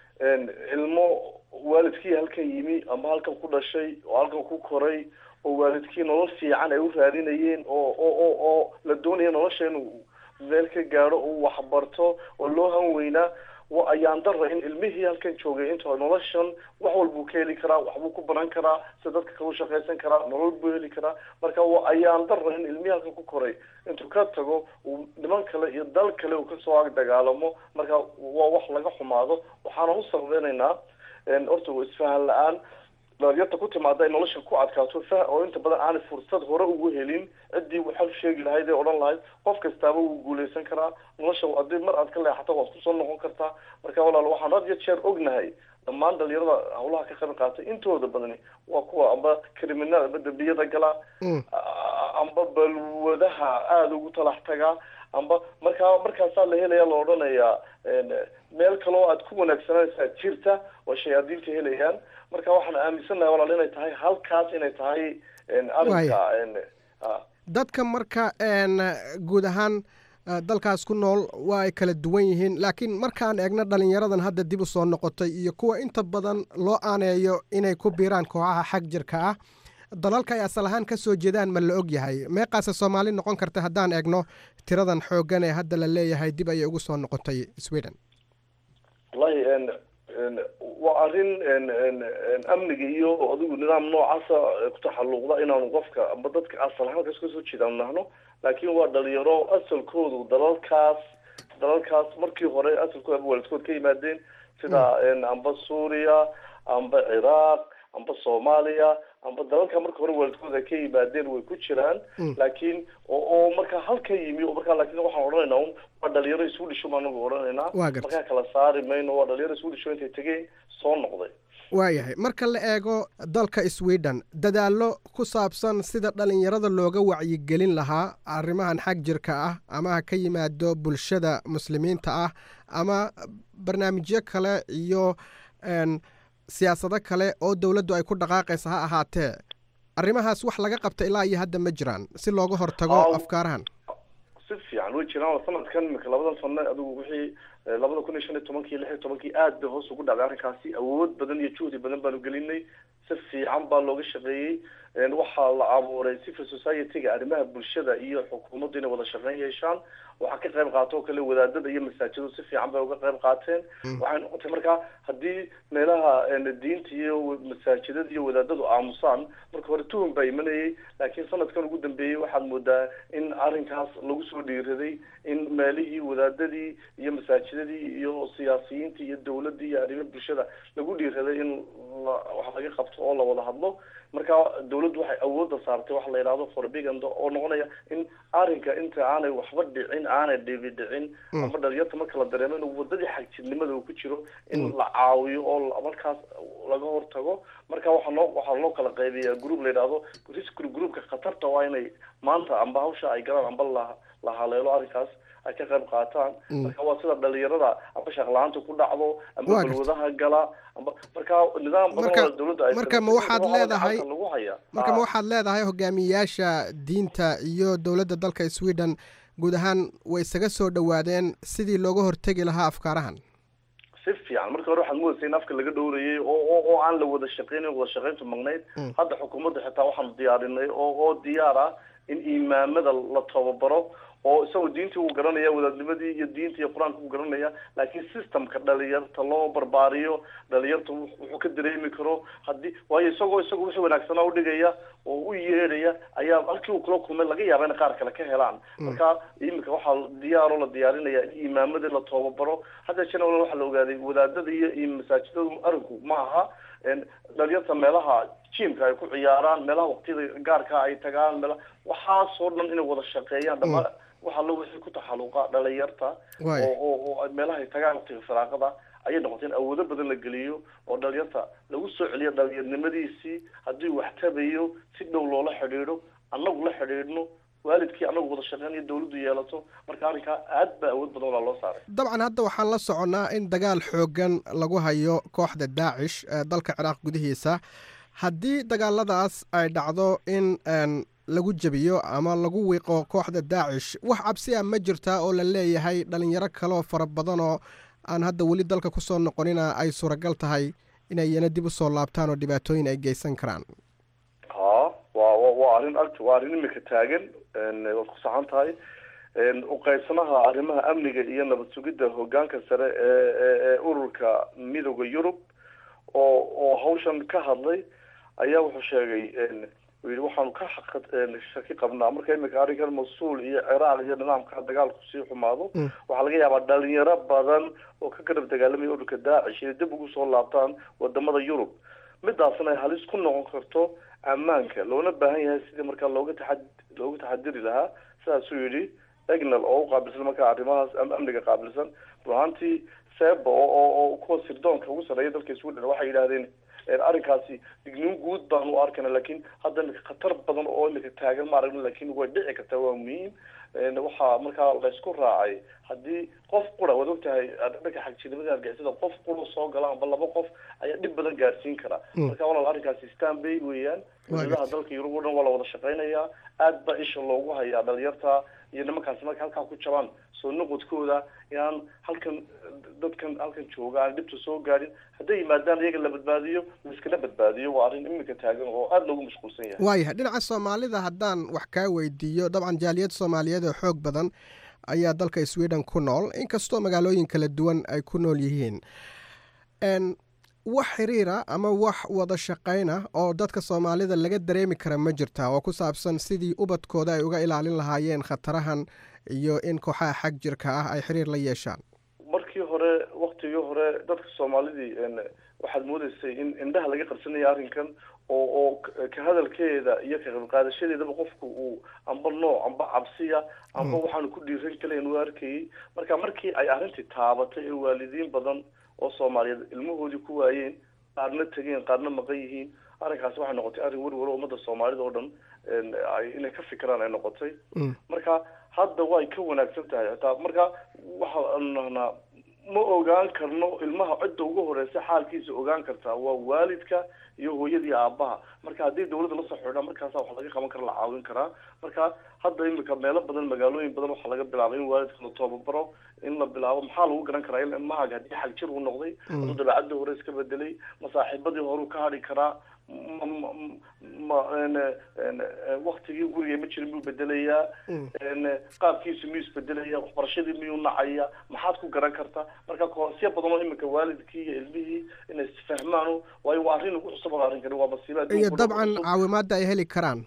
ilmo waalidkii halkan yimi ama halkan ku dhashay oo halkan ku koray oo waalidkii nolol fiican ay u raadinayeen oo oo oo oo la doonaya nolosha inuu meel ka gaadho uu waxbarto oo loo han weynaa wa ayaan dara in ilmihii halkan joogay inta noloshan wax walbuu ka heli karaa waxbuu ku baran karaa sida dadka kale u shaqaysan karaa nolol buu heli karaa marka wa ayaan dara in ilmihii halkan ku koray intuu ka tago uu niman kale iyo dal kale uu kasoo ag dagaalamo marka waa wax laga xumaado waxaana u sababeynaynaa horta isfahan la-aan dhalinyarta ku timaada ay nolosha ku adkaato fa oo inta badan aanay fursad hore ugu helin ciddii waxaa sheegi lahayd ee odhan lahayd qof kastaaba wuu guuleysan karaa nolosha haddii mar aad ka leexato waad kusoo noqon kartaa marka walaal waxaan had iyo jeer ognahay dhammaan dhalinyarada hawlaha ka qayb qaatay intooda badani waa kuwa amba kriminaal amba dembiyada gala amba balwadaha aada ugu talax tagaa amba markaa markaasaa la helaya la odhanayaa meel kaloo aad ku wanaagsananaysaa jirta oo shayaadiinta helayaan marka waxaan aaminsannahay walaal inay tahay halkaas inay tahay arrinka dadka marka guud ahaan dalkaas ku nool waa ay kala duwan yihiin laakiin markaan eegno dhalinyaradan hadda dib u soo noqotay iyo kuwa inta badan loo aaneeyo inay ku biiraan kooxaha xag jirka ah dalalka ay asal ahaan ka soo jeedaan ma la og yahay meeqaase soomaali noqon karta haddaan eegno tiradan xooggan ee hadda la leeyahay dib ayay ugu soo noqotay sweden wallahi waa arrin amniga iyo adigu nidaam noocaasa ku taxalluqda inaanu qofka amba dadka asal ahaan kas kasoo jeedaan nahno laakiin waa dhalinyaro asalkoodu dalalkaas dalalkaas markii hore asalkooda aba waalidkood ka yimaadeen sida amba suuriya amba ciraaq amba soomaaliya amba dalalka marka hore waalidkooda ka yimaadeen way ku jiraan laakiin oo markaa halka yimi oo markaa laakiin waxaan odhanaynaa un waa dhalinyaro isu dhisho baan anagu odhanaynaa markaa kala saari mayno waa dhalinyaro isu dhisho intay tegeen soo noqday waayahay marka la eego dalka sweden dadaallo ku saabsan sida dhalinyarada looga wacyigelin lahaa arrimahan xag jirka ah ama ha ka yimaado bulshada muslimiinta ah ama barnaamijyo kale iyo siyaasado kale oo dowladdu ay ku dhaqaaqaysa ha ahaatee arrimahaas wax laga qabta ilaa iyo hadda ma jiraan si looga hortago afkaarahan si fiican way jiraan sanadkan imika labadan sano adigu wixii labada kun iyo shan iyo tobankii lix iyo tobankii aad bay hoos ugu dhacday arrinkaasi awood badan iyo juhdi badan baanu gelinay si fiican baa looga shaqeeyey waxaa la abuuray civil society-ga arrimaha bulshada iyo xukuumaddu inay wada shaqeyn yeeshaan waxaa ka qayb qaato oo kale wadaadada iyo masaajiddu si fiican bay uga qayb qaateen waxay noqotay markaa haddii meelaha diinta iyo masaajidada iyo wadaadadu aamusaan marka hore tuhum baa imanayay laakiin sanadkan ugu dambeeyey waxaad moodaa in arrinkaas lagu soo dhiiraday in meelihii wadaadadii iyo masaajidadii iyo siyaasiyiintii iyo dowladii iyo arrimo bulshada lagu dhiiraday in wax laga qabto oo la wada hadlo marka dawladdu waxay awoodda saartay waxa la yidhahdo forbiganda oo noqonaya in arrinka inta aanay waxba dhicin aanay dhibi dhicin ama dhalinyarta marka la dareemo inuu wadadii xagjirnimada uu ku jiro in la caawiyo oo markaas laga hortago marka waxaa noo waxaa loo kala qaybiyaa group la yidhahdo risk groupka khatarta waa inay maanta amba hawsha ay galaan amba la la haleelo arrinkaas ay ka qayb qaataan marka waa sida dhalinyarada amba shaqla-aanta ku dhacdo amba balwadaha gala amba marka nidaam badan oo dawladda ay marka ma waxaad leedahay marka ma waxaad leedahay hogaamiyayaasha diinta iyo dowladda dalka sweden guud ahaan way isaga soo dhowaadeen sidii looga hortegi lahaa afkaarahan si fiican marka hore waxaad moodaysa in afka laga dhowrayay oo oo oo aan la wada shaqeynin wada shaqeyntu magnayd hadda xukuumadda xitaa waxaanu diyaarinay oo oo diyaar ah in imaamada la tababaro oo isagoo diintii uu garanaya wadaadnimadii iyo diinta iyo qur-aanka uu garanaya laakiin systemka dhalinyarta loo barbaariyo dhalinyarta wuxuu ka dareemi karo haddii waayo isagoo isagoo wixii wanaagsanaa udhigaya oo u yeedhaya ayaa halkii uu kula kulmay laga yaaba inay qaar kale ka helaan marka iminka waxaa diyaaroo la diyaarinaya in imaamadii la tababaro hadda jena waxaa la ogaaday wadaadada iyo iyo masaajidadu arinku ma aha dhalinyarta meelaha jimka ay ku ciyaaraan meelaha waqtiyada gaarka ay tagaan meela waxaasoo dhan inay wada shaqeeyaan dhama waxa lo wixii ku taxaluqa dhalinyarta oo oo meelaha ay tagaan waqtiga firaaqada ayay noqotay in awoodo badan la geliyo oo dhalinyarta lagu soo celiyo dhalinyarnimadiisii haddii wax tabayo si dhow loola xidhiidho annagu la xidhiidhno waalidkii annagu wada shaqeyn iyo dawladdu yeelato marka arrinkaa aad baa awood badan walaa loo saaray dabcan hadda waxaan la soconnaa in dagaal xooggan lagu hayo kooxda daacish ee dalka ciraaq gudihiisa haddii dagaaladaas ay dhacdo in lagu jebiyo ama lagu wiiqo kooxda daacish wax cabsi a ma jirtaa oo la leeyahay dhalinyaro kaleoo fara badan oo aan hadda weli dalka kusoo noqonina ay suuragal tahay inay iyana dib usoo laabtaan oo dhibaatooyin ay geysan karaan ha wa waa arrin agt waa arrin imika taagan waad ku saxan tahay uqaybsanaha arrimaha amniga iyo nabad sugidda hogaanka sare ee ee ururka midooda yurub oo oo hawshan ka hadlay ayaa wuxuu sheegay yii waxaanu ka shaki qabnaa marka imika arrinkan mas-uul iyo ciraaq iyo nidaamka dagaalku sii xumaado waxaa laga yaabaa dhalinyaro badan oo ka garab dagaalamaya ururka daacish inay dib ugu soo laabtaan wadamada yurub midaasna ay halis ku noqon karto ammaanka loona baahan yahay sidii markaa looga taxa looga taxadiri lahaa sidaasuu yidhi egnal oo u qaabilsan markaa arrimahaas amniga qaabilsan runaantii seeba oo oo kuwa sirdoonka ugu sarreeya dalka sweden waxay yidhahdeen arrinkaasi digniin guud baan u arkana lakin hadda imika khatar badan oo imika taagan ma aragna lakin way dhici kartaa waa muhiim waxaa markaa laysku raacay haddii qof qura waad ogtahay dhanka xagjirnimada argixisada qof qura soo gala amba laba qof ayaa dhib badan gaarsiin kara marka walaal arrinkaasi stanbay weeyaan dowladaha dalka yurub o dhan waa la wada shaqeynayaa aad baa isha loogu hayaa dhalinyarta iyo nimankaasi marka halkaa ku jabaan soo noqodkooda inaan halkan dadkan halkan jooga aan dhibta soo gaadhin hadday yimaadaan iyaga la badbaadiyo laiskala badbaadiyo waa arrin imika taagan oo aada loogu mashquulsan yahay waayahay dhinaca soomaalida haddaan wax kaa weydiiyo dabcan jaaliyad soomaaliyeed oo xoog badan ayaa dalka sweden ku nool inkastoo magaalooyin kala duwan ay ku nool yihiin wax xiriira ama wax wada shaqayna oo dadka soomaalida laga dareemi kara ma jirtaa oo ku saabsan sidii ubadkooda ay uga ilaalin lahaayeen khatarahan iyo in kooxaha xag jirka ah ay xiriir la yeeshaan markii hore waktigii hore dadka soomaalidii waxaad moodeysay in indhaha laga qarsanaya arrinkan oo oo ka hadalkeeda iyo ka qaybqaadashadeedaba qofku uu amba nooc amba cabsiya amba waxaanu ku dhiiran kalayn u arkayay marka markii ay arrintii taabatay ee waalidiin badan oo soomaaliyeed ilmahoodii ku waayeen qaarna tegeen qaarna maqan yihiin arrinkaasi waxay noqotay arrin werwer oo ummadda soomaalida oo dhan inay ka fikiraan ay noqotay marka hadda way ka wanaagsan tahay hataa marka waxaanu nahnaa ma ogaan karno ilmaha cidda ugu horeysa xaalkiisa ogaan kartaa waa waalidka iyo hooyadii aabaha marka haddii dawladda lasoo xidhaa markaasa wax laga qaban kara la caawin karaa marka hadda imika meelo badan magaalooyin badan waxaa laga bilaabay in waalidka la toobabaro in la bilaabo maxaa lagu garan karaa in ilmahaaga haddii xag jir uu noqday hadduu dabeecadii hore iska bedelay masaaxiibadii horeu ka hadhi karaa ma waktigii guriga ma jirin buu bedelayaa qaabkiisu miyuu isbedelaya waxbarashadii miyuu nacaya maxaad ku garan kartaa marka koosya badan oo imika waalidkii iyo ilmihii inay isfahmaan waayo waa arrin ugu cusub oo arrinkani waa masiiba iyo dabcan caawimaada ay heli karaan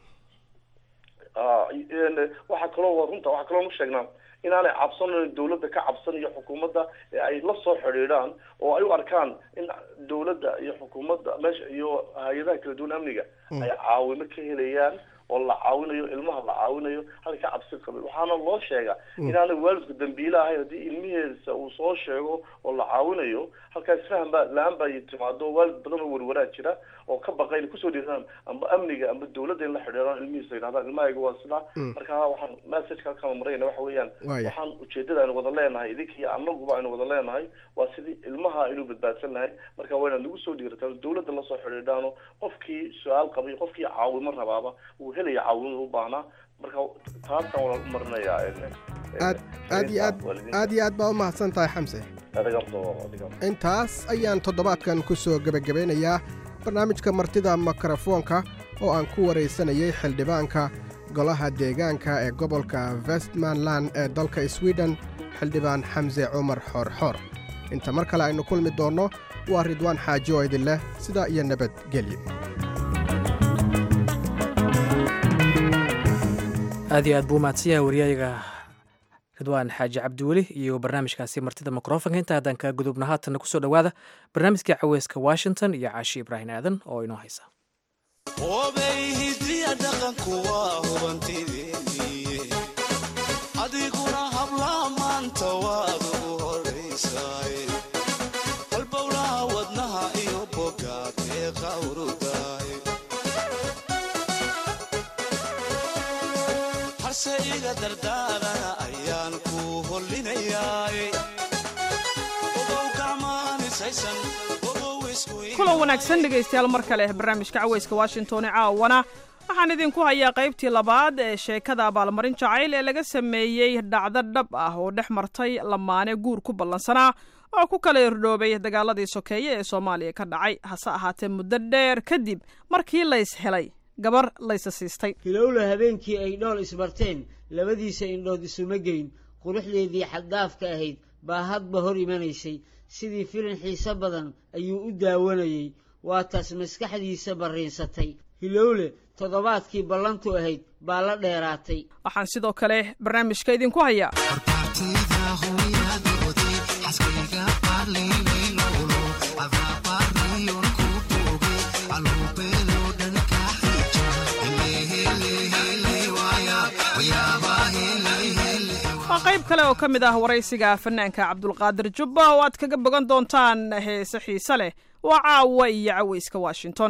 waxaa kaloo waa runta waxaa kaloo nu sheegnaa inaanay cabsanayn dawladda ka cabsanayo xukuumadda ee ay la soo xidhiidhaan oo ay u arkaan in dawladda iyo xukuumadda meesha iyo hay-adaha kala duwan amniga ay caawimo ka helayaan oo la caawinayo ilmaha la caawinayo halka ka cabsi qabin waxaana loo sheegaa inaanay waalidku dambiile ahayn haddii ilmihiisa uu soo sheego oo la caawinayo halkaa isfahan baa la-aan baa timaado waalid badan oo warwaraa jira oo ka baqa inay kusoo dhiiraan amba amniga amba dawladda in la xidhiiraan ilmihiisa yidhahdaan ilmahayga waa sidaa marka waxaan messageka halkaan marayna waxa weeyaan waxaan ujeedada aynu wada leenahay idinka iyo anaguba aynu wada leenahay waa sidii ilmaha aynu badbaadsan lahay marka waa inaad nagu soo dhiirataan dawladda lasoo xidhiidhaano qofkii su-aal qabay qofkii caawimo rabaaba uu helaya caawimada u baahnaa marka taasaan wala u marinayaa aad aad iyo aad aad iyo aad baa u mahadsan tahay xamse intaas ayaan toddobaadkan ku soo gebagabeynayaa barnaamijka martida mikrofoonka oo aan ku waraysanayay xildhibaanka golaha deegaanka ee gobolka westmanland ee dalka sweden xildhibaan xamse cumar xoorxoor inta mar kale aynu kulmi doonno waa ridwaan xaaji oo idin leh sidaa iyo nabadgelyo aad iyo aad buu mahadsan yahay wariyaayaga ridwaan xaaji cabdiweli iyo barnaamijkaasi martida mikrofonka inta haddaan kaa gudubna haatanna kusoo dhowaada barnaamijkii caweyska washington iyo caashi ibraahim aadan oo inoo haysa adiguna habla maanta waad ugu horaysaay walbowlaha wadnaha iyo bogaad ee qawrudaay harse iga dardaarana ayaan ku hollinayaay ogow gacmaanisaysan kulan wanaagsan dhegaystayaal mar kale barnaamijka caweyska washington ee caawana waxaan idinku hayaa qaybtii labaad ee sheekada abaalmarin jacayl ee laga sameeyey dhacdo dhab ah oo dhex martay lamaane guur ku ballansanaa oo ku kala irdhoobay dagaaladii sokeeye ee soomaaliya ka dhacay hase ahaatee muddo dheer kadib markii lays helay gabar laysa siistay hilowla habeenkii ay dhool isbarteen labadiisa indhood isuma geyn quruxdeedii xaddaafka ahayd baa hadba hor imanaysay sidii filin xiise badan ayuu u daawanayey waa taas maskaxdiisa barriinsatay hilowle toddobaadkii ballantu ahayd baa la dheeraatay waxaan sidoo kale barnaamijka idinku hayaa qayb kale oo ka mid ah waraysiga fanaanka cabdulqaadir jubba oo aad kaga bogan doontaan heese xiise leh waa caawa iyo cawayska washington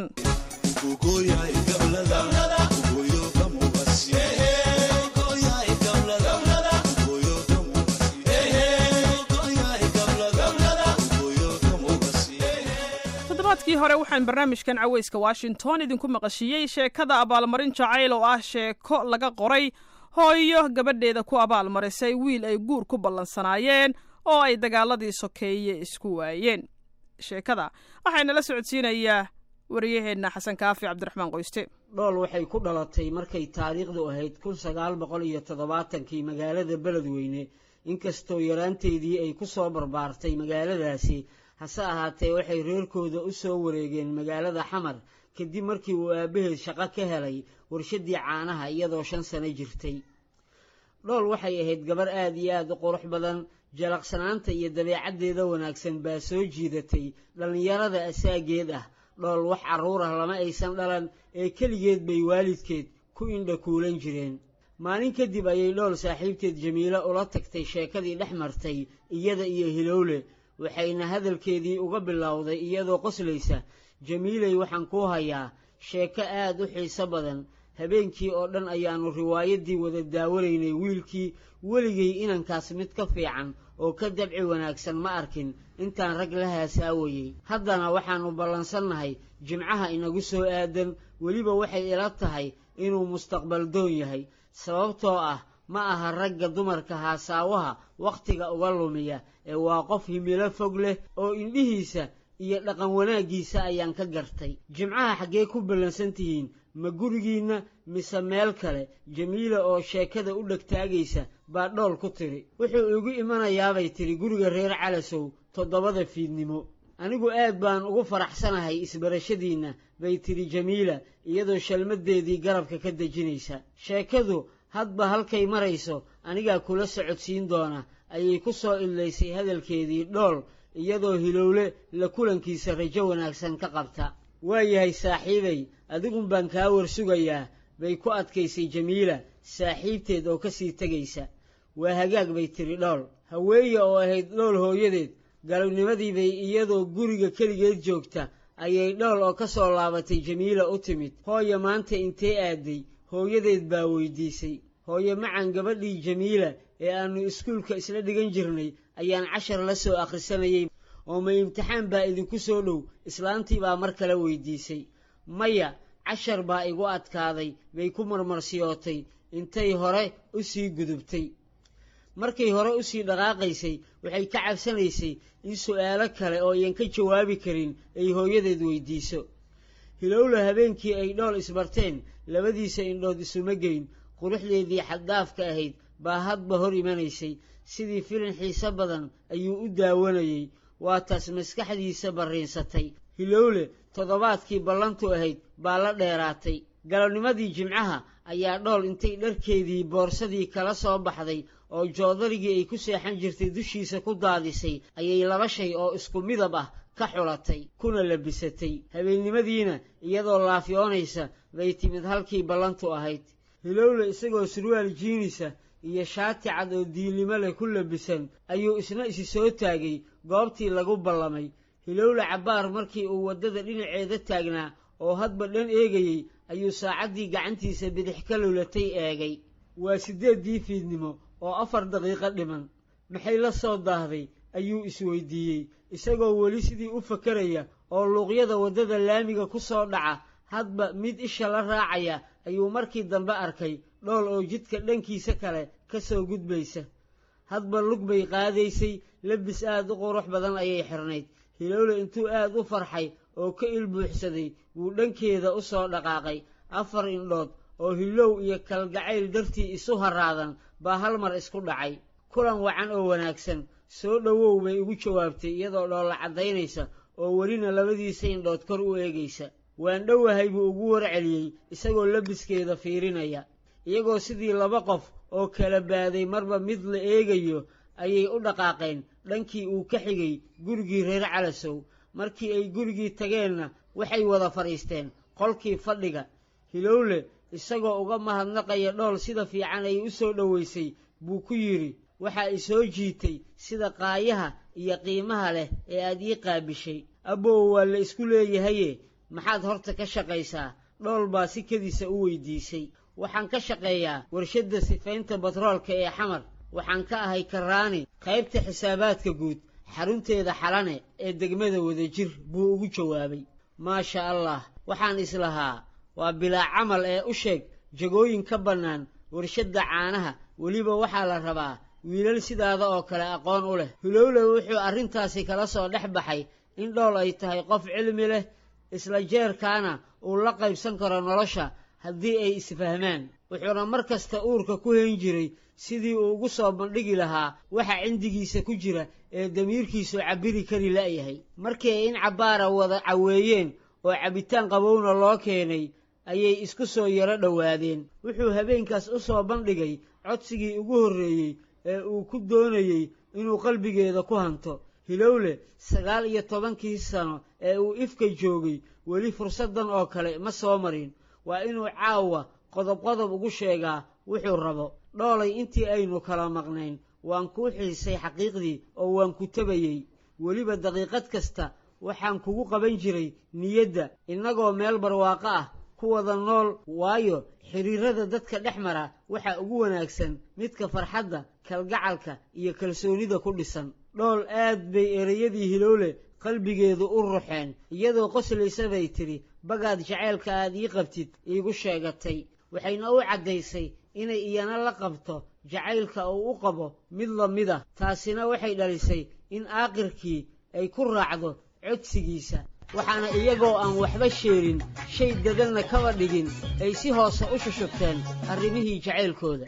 toddobaadkii hore waxaan barnaamijkan cawayska washington idinku maqashiiyey sheekada abaalmarin jacayl oo ah sheeko laga qoray hooyo gabadheeda ku abaalmarisay wiil ay guur ku ballansanaayeen oo ay dagaaladii sokeeye isku waayeen sheekada waxayna la socodsiinayaa wariyaheenna xasan kaafi cabdiraxmaan qoyste dhool waxay ku dhalatay markay taariikhdu ahayd kun sagaal boqol iyo toddobaatankii magaalada beledweyne inkastoo yaraanteedii ay ku soo barbaartay magaaladaasi hase ahaatee waxay reerkooda u soo wareegeen magaalada xamar kadib markii uu aabbaheed shaqo ka helay warshaddii caanaha iyadoo shan sano jirtay dhool waxay ahayd gabar aad iyo aad u qurux badan jalaqsanaanta iyo dabeecaddeeda wanaagsan baa soo jiidatay dhallinyarada asaageed ah dhool wax carruur ah lama aysan dhalan ee keligeed bay waalidkeed ku indha kuulan jireen maalin kadib ayay dhool saaxiibteed jamiilo ula tagtay sheekadii dhex martay iyada iyo hilowle waxayna hadalkeedii uga bilowday iyadoo qoslaysa jamiiley waxaan kuu hayaa sheeko aad u xiiso badan habeenkii oo dhan ayaannu riwaayaddii wada daawanaynay wiilkii weligay inankaas mid ka fiican oo ka dabci wanaagsan ma arkin intaan rag la haasaawayey haddana waxaannu ballansannahay jimcaha inagu soo aadan weliba waxay ila tahay inuu mustaqbal doon yahay sababtoo ah ma aha ragga dumarka haasaawaha wakhtiga uga lumiya ee waa qof himilo fog leh oo indhihiisa iyo dhaqan wanaaggiisa ayaan ka gartay jimcaha xaggee ku ballansan tihiin ma gurigiinna mise meel kale jamiila oo sheekada u dhegtaagaysa baa dhool ku tiri wuxuu igu imanayaabay tidhi guriga reer calasow toddobada fiidnimo anigu aad baan ugu faraxsanahay isbarashadiinna bay tidhi jamiila iyadoo shalmaddeedii garabka ka dejinaysa sheekadu hadba halkay marayso anigaa kula socodsiin doona ayay ku soo idlaysay hadalkeedii dhool iyadoo hilowle la kulankiisa rajo wanaagsan ka qabta waayahay saaxiibay adigun baan kaa warsugayaa bay ku adkaysay jamiila saaxiibteed oo ka sii tegaysa waa hagaag bay tidhi dhool haweeye oo ahayd dhool hooyadeed galabnimadii bay iyadoo guriga keligeed joogta ayay dhool oo ka soo laabatay jamiila u timid hooya maanta intee aaday hooyadeed baa weydiisay hooye macan gabadhii jamiila ee aannu iskuulka isla dhigan jirnay ayaan cashar la soo akhrisanayay oo ma imtixaan baa idinku soo dhow islaantii baa mar kale weydiisay maya cashar baa igu adkaaday bay ku marmarsiyootay intay hore u sii gudubtay markay hore u sii dhaqaaqaysay waxay ka cabsanaysay in su'aalo kale oo iyan ka jawaabi karin ay hooyadeed weydiiso hilowla habeenkii ay dhool isbarteen labadiisa indhood isuma geyn quruxdeedii xaddaafka ahayd baa hadba hor imanaysay sidii filin xiise badan ayuu u daawanayey waa taas maskaxdiisa barriinsatay hilowle toddobaadkii ballantu ahayd baa la dheeraatay galabnimadii jimcaha ayaa dhool intay dharkeedii boorsadii kala soo baxday oo joodarigii ay ku seexan jirtay dushiisa ku daadisay ayay laba shay oo isku midab ah ka xulatay kuna labisatay habeennimadiina iyadoo laafyoonaysa bay timid halkii ballantu ahayd hilowle isagoo surwaal jiinisa iyo shaati cad oo diilnimo leh ku labisan ayuu isna isi soo taagay goobtii lagu ballamay hilowle cabbaar markii uu waddada dhinaceeda taagnaa oo hadba dhan eegayey ayuu saacaddii gacantiisa bidix ka lulatay eegay waa siddeeddii fiidnimo oo afar daqiiqo dhiman maxay la soo daahday ayuu isweydiiyey isagoo weli sidii u fakaraya oo luuqyada waddada laamiga ku soo dhaca hadba mid isha la raacaya ayuu markii dambe arkay dhool oo jidka dhankiisa kale ka soo gudbaysa hadba lug bay qaadaysay labis aad u qurux badan ayay xirnayd hilowle intuu aad u farxay oo ka ilbuuxsaday wuu dhankeeda u soo dhaqaaqay afar indhood oo hilow iyo kalgacayl dartii isu haraadan baa hal mar isku dhacay kulan wacan oo wanaagsan soo dhowow bay ugu jawaabtay iyadoo dhoolla caddaynaysa oo welina labadiisa indhood kor u eegaysa waan dhowahay buu ugu warceliyey isagoo labiskeeda fiirinaya iyagoo sidii laba qof oo kala baaday marba mid la eegayo ayay u dhaqaaqeen dhankii uu ka xigay gurigii reer calasow markii ay gurigii tageenna waxay wada fadhiisteen qolkii fadhiga hilowle isagoo uga mahadnaqaya dhool sida fiican ay u soo dhowaysay buu ku yidhi waxaa i soo jiitay sida qaayaha iyo qiimaha leh ee aad ii qaabishay abbow waa la isku leeyahaye maxaad horta ka shaqaysaa dhool baa si kediisa u weydiisay waxaan ka shaqeeyaa warshadda sifaynta batroolka ee xamar waxaan ka ahay karaani qaybta xisaabaadka guud xarunteeda xalane ee degmada wadajir buu ugu jawaabay maasha allah waxaan islahaa waa bilaa camal ee u sheeg jagooyin ka bannaan warshadda caanaha weliba waxaa la rabaa wiilal sidaada oo kale aqoon u leh hulowle wuxuu arrintaasi kala soo dhex baxay in dhool ay tahay qof cilmi leh isla jeerkaana uu la qaybsan karo nolosha haddii ay isfahmaan wuxuuna mar kasta uurka ku hayn jiray sidii uu ugu soo bandhigi lahaa waxa cindigiisa ku jira ee damiirkiisu cabbiri kari la'yahay markii ay in cabbaara wada caweeyeen oo cabbitaan qabowna loo keenay ayay isku soo yaro dhowaadeen wuxuu habeenkaas u soo bandhigay codsigii ugu horreeyey ee uu ku doonayey inuu qalbigeeda ku hanto hilowle sagaal iyo tobankii sano ee uu ifka joogay weli fursaddan oo kale ma soo marin waa inuu caawa qodob qodob ugu sheegaa wuxuu rabo dhoolay intii aynu kala maqnayn waan kuu xiisay xaqiiqdii oo waan ku tabayey weliba daqiiqad kasta waxaan kugu qaban jiray niyadda innagoo meel barwaaqo ah ku wada nool waayo xidhiirada dadka dhex mara waxaa ugu wanaagsan midka farxadda kalgacalka iyo kalsoonida ku dhisan dhool aad bay ereyadii hilowle qalbigeedu u ruxeen iyadoo qoslaysa bay tidhi bagaad jaceylka aad ii qabtid iigu sheegatay waxayna u caddaysay inay iyana la qabto jacaylka uu u qabo mid la mid ah taasina waxay dhalisay in aaqirkii ay ku raacdo codsigiisa waxaana iyagoo aan waxba sheelin shay dadanna kaba dhigin ay si hoose u shushubteen arrimihii jacaylkooda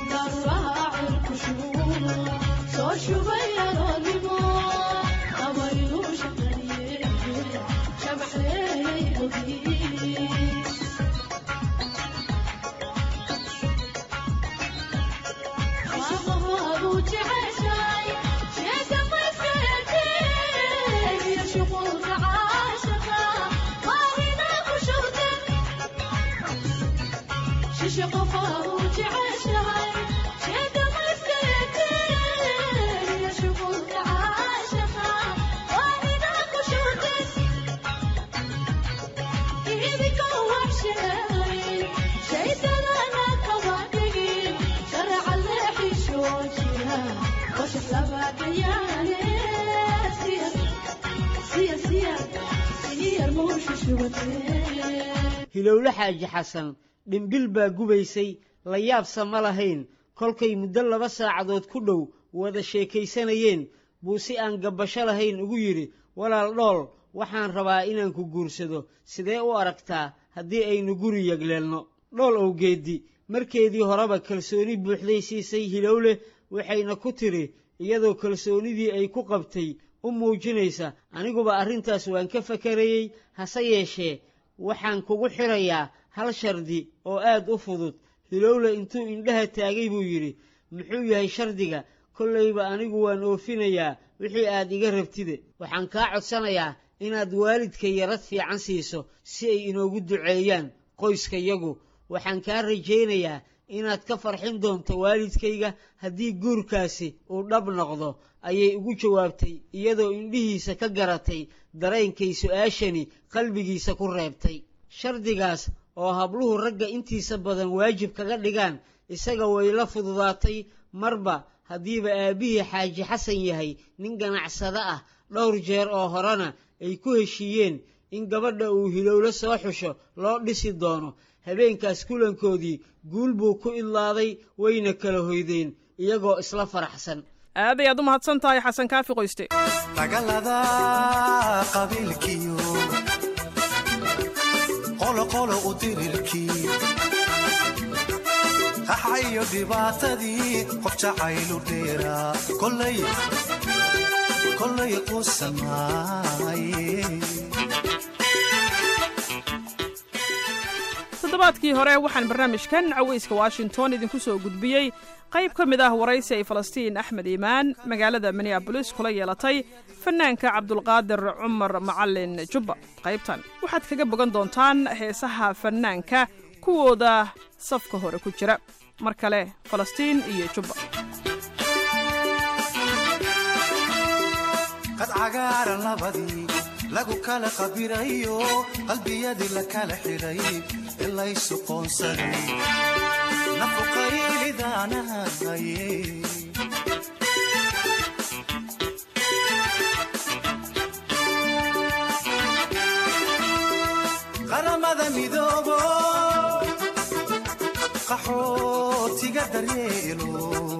hilowle xaaji xasan dhimbil baa gubaysay la yaabsa ma lahayn kolkay muddo laba saacadood ku dhow wada sheekaysanayeen buu si aan gabbasho lahayn ugu yidhi walaal dhool waxaan rabaa inaan ku guursado sidee u aragtaa haddii aynu guri yegleelno dhool owgeeddi markeedii horeba kalsooni buuxday siisay hilowle waxayna ku tidhi iyadoo kalsoonidii ay ku qabtay u muujinaysa aniguba arrintaas waan ka fakarayey hase yeeshee waxaan kugu xidhayaa hal shardi oo aad u fudud hilowle intuu indhaha taagay buu yidhi muxuu yahay shardiga kollayba anigu waan oofinayaa wixii aad iga rabtide waxaan kaa codsanayaa inaad waalidka yarad fiican siiso si ay inoogu duceeyaan qoyskayagu waxaan kaa rajaynayaa inaad ka farxin doonto waalidkayga haddii guurkaasi uu dhab noqdo ayay ugu jawaabtay iyadoo indhihiisa ka garatay dareenkay su'aashani qalbigiisa ku reebtay shardigaas oo habluhu ragga intiisa badan waajib kaga dhigaan isaga way la fududaatay marba haddiiba aabbihii xaaji xasan yahay nin ganacsado ah dhowr jeer oo horena ay ku heshiiyeen in gabadha uu hilowlo soo xusho loo dhisi doono habeenkaas kulankoodii guul buu ku idlaaday wayna kala hoydeen iyagoo isla faraxsan aad ayaad u mahadsan tahay xasan kaafi qoyste dagaalada qabiilkiyo qoloqolo u dirirkii qaxayo dhibaatadii qof jacaylu dheeraa kolay kolay qusamaaye toddobaadkii hore waxaan barnaamijkan caweyska washington idinku soo gudbiyey qayb ka mid ah waraysi ay falastiin axmed iimaan magaalada minneabolis kula yeelatay fanaanka cabdulqaadir cumar macalin jubba qaybtan waxaad kaga bogan doontaan heesaha fanaanka kuwooda safka hore ku jira mar kale falastiin iyo jubba cagaaran labadii lagu kala qabirayo qalbiyadii la kala xidhay ilaysu qoonsaday nafuqaylidaanahaye qaramada midoobo qaxootiga daryeelo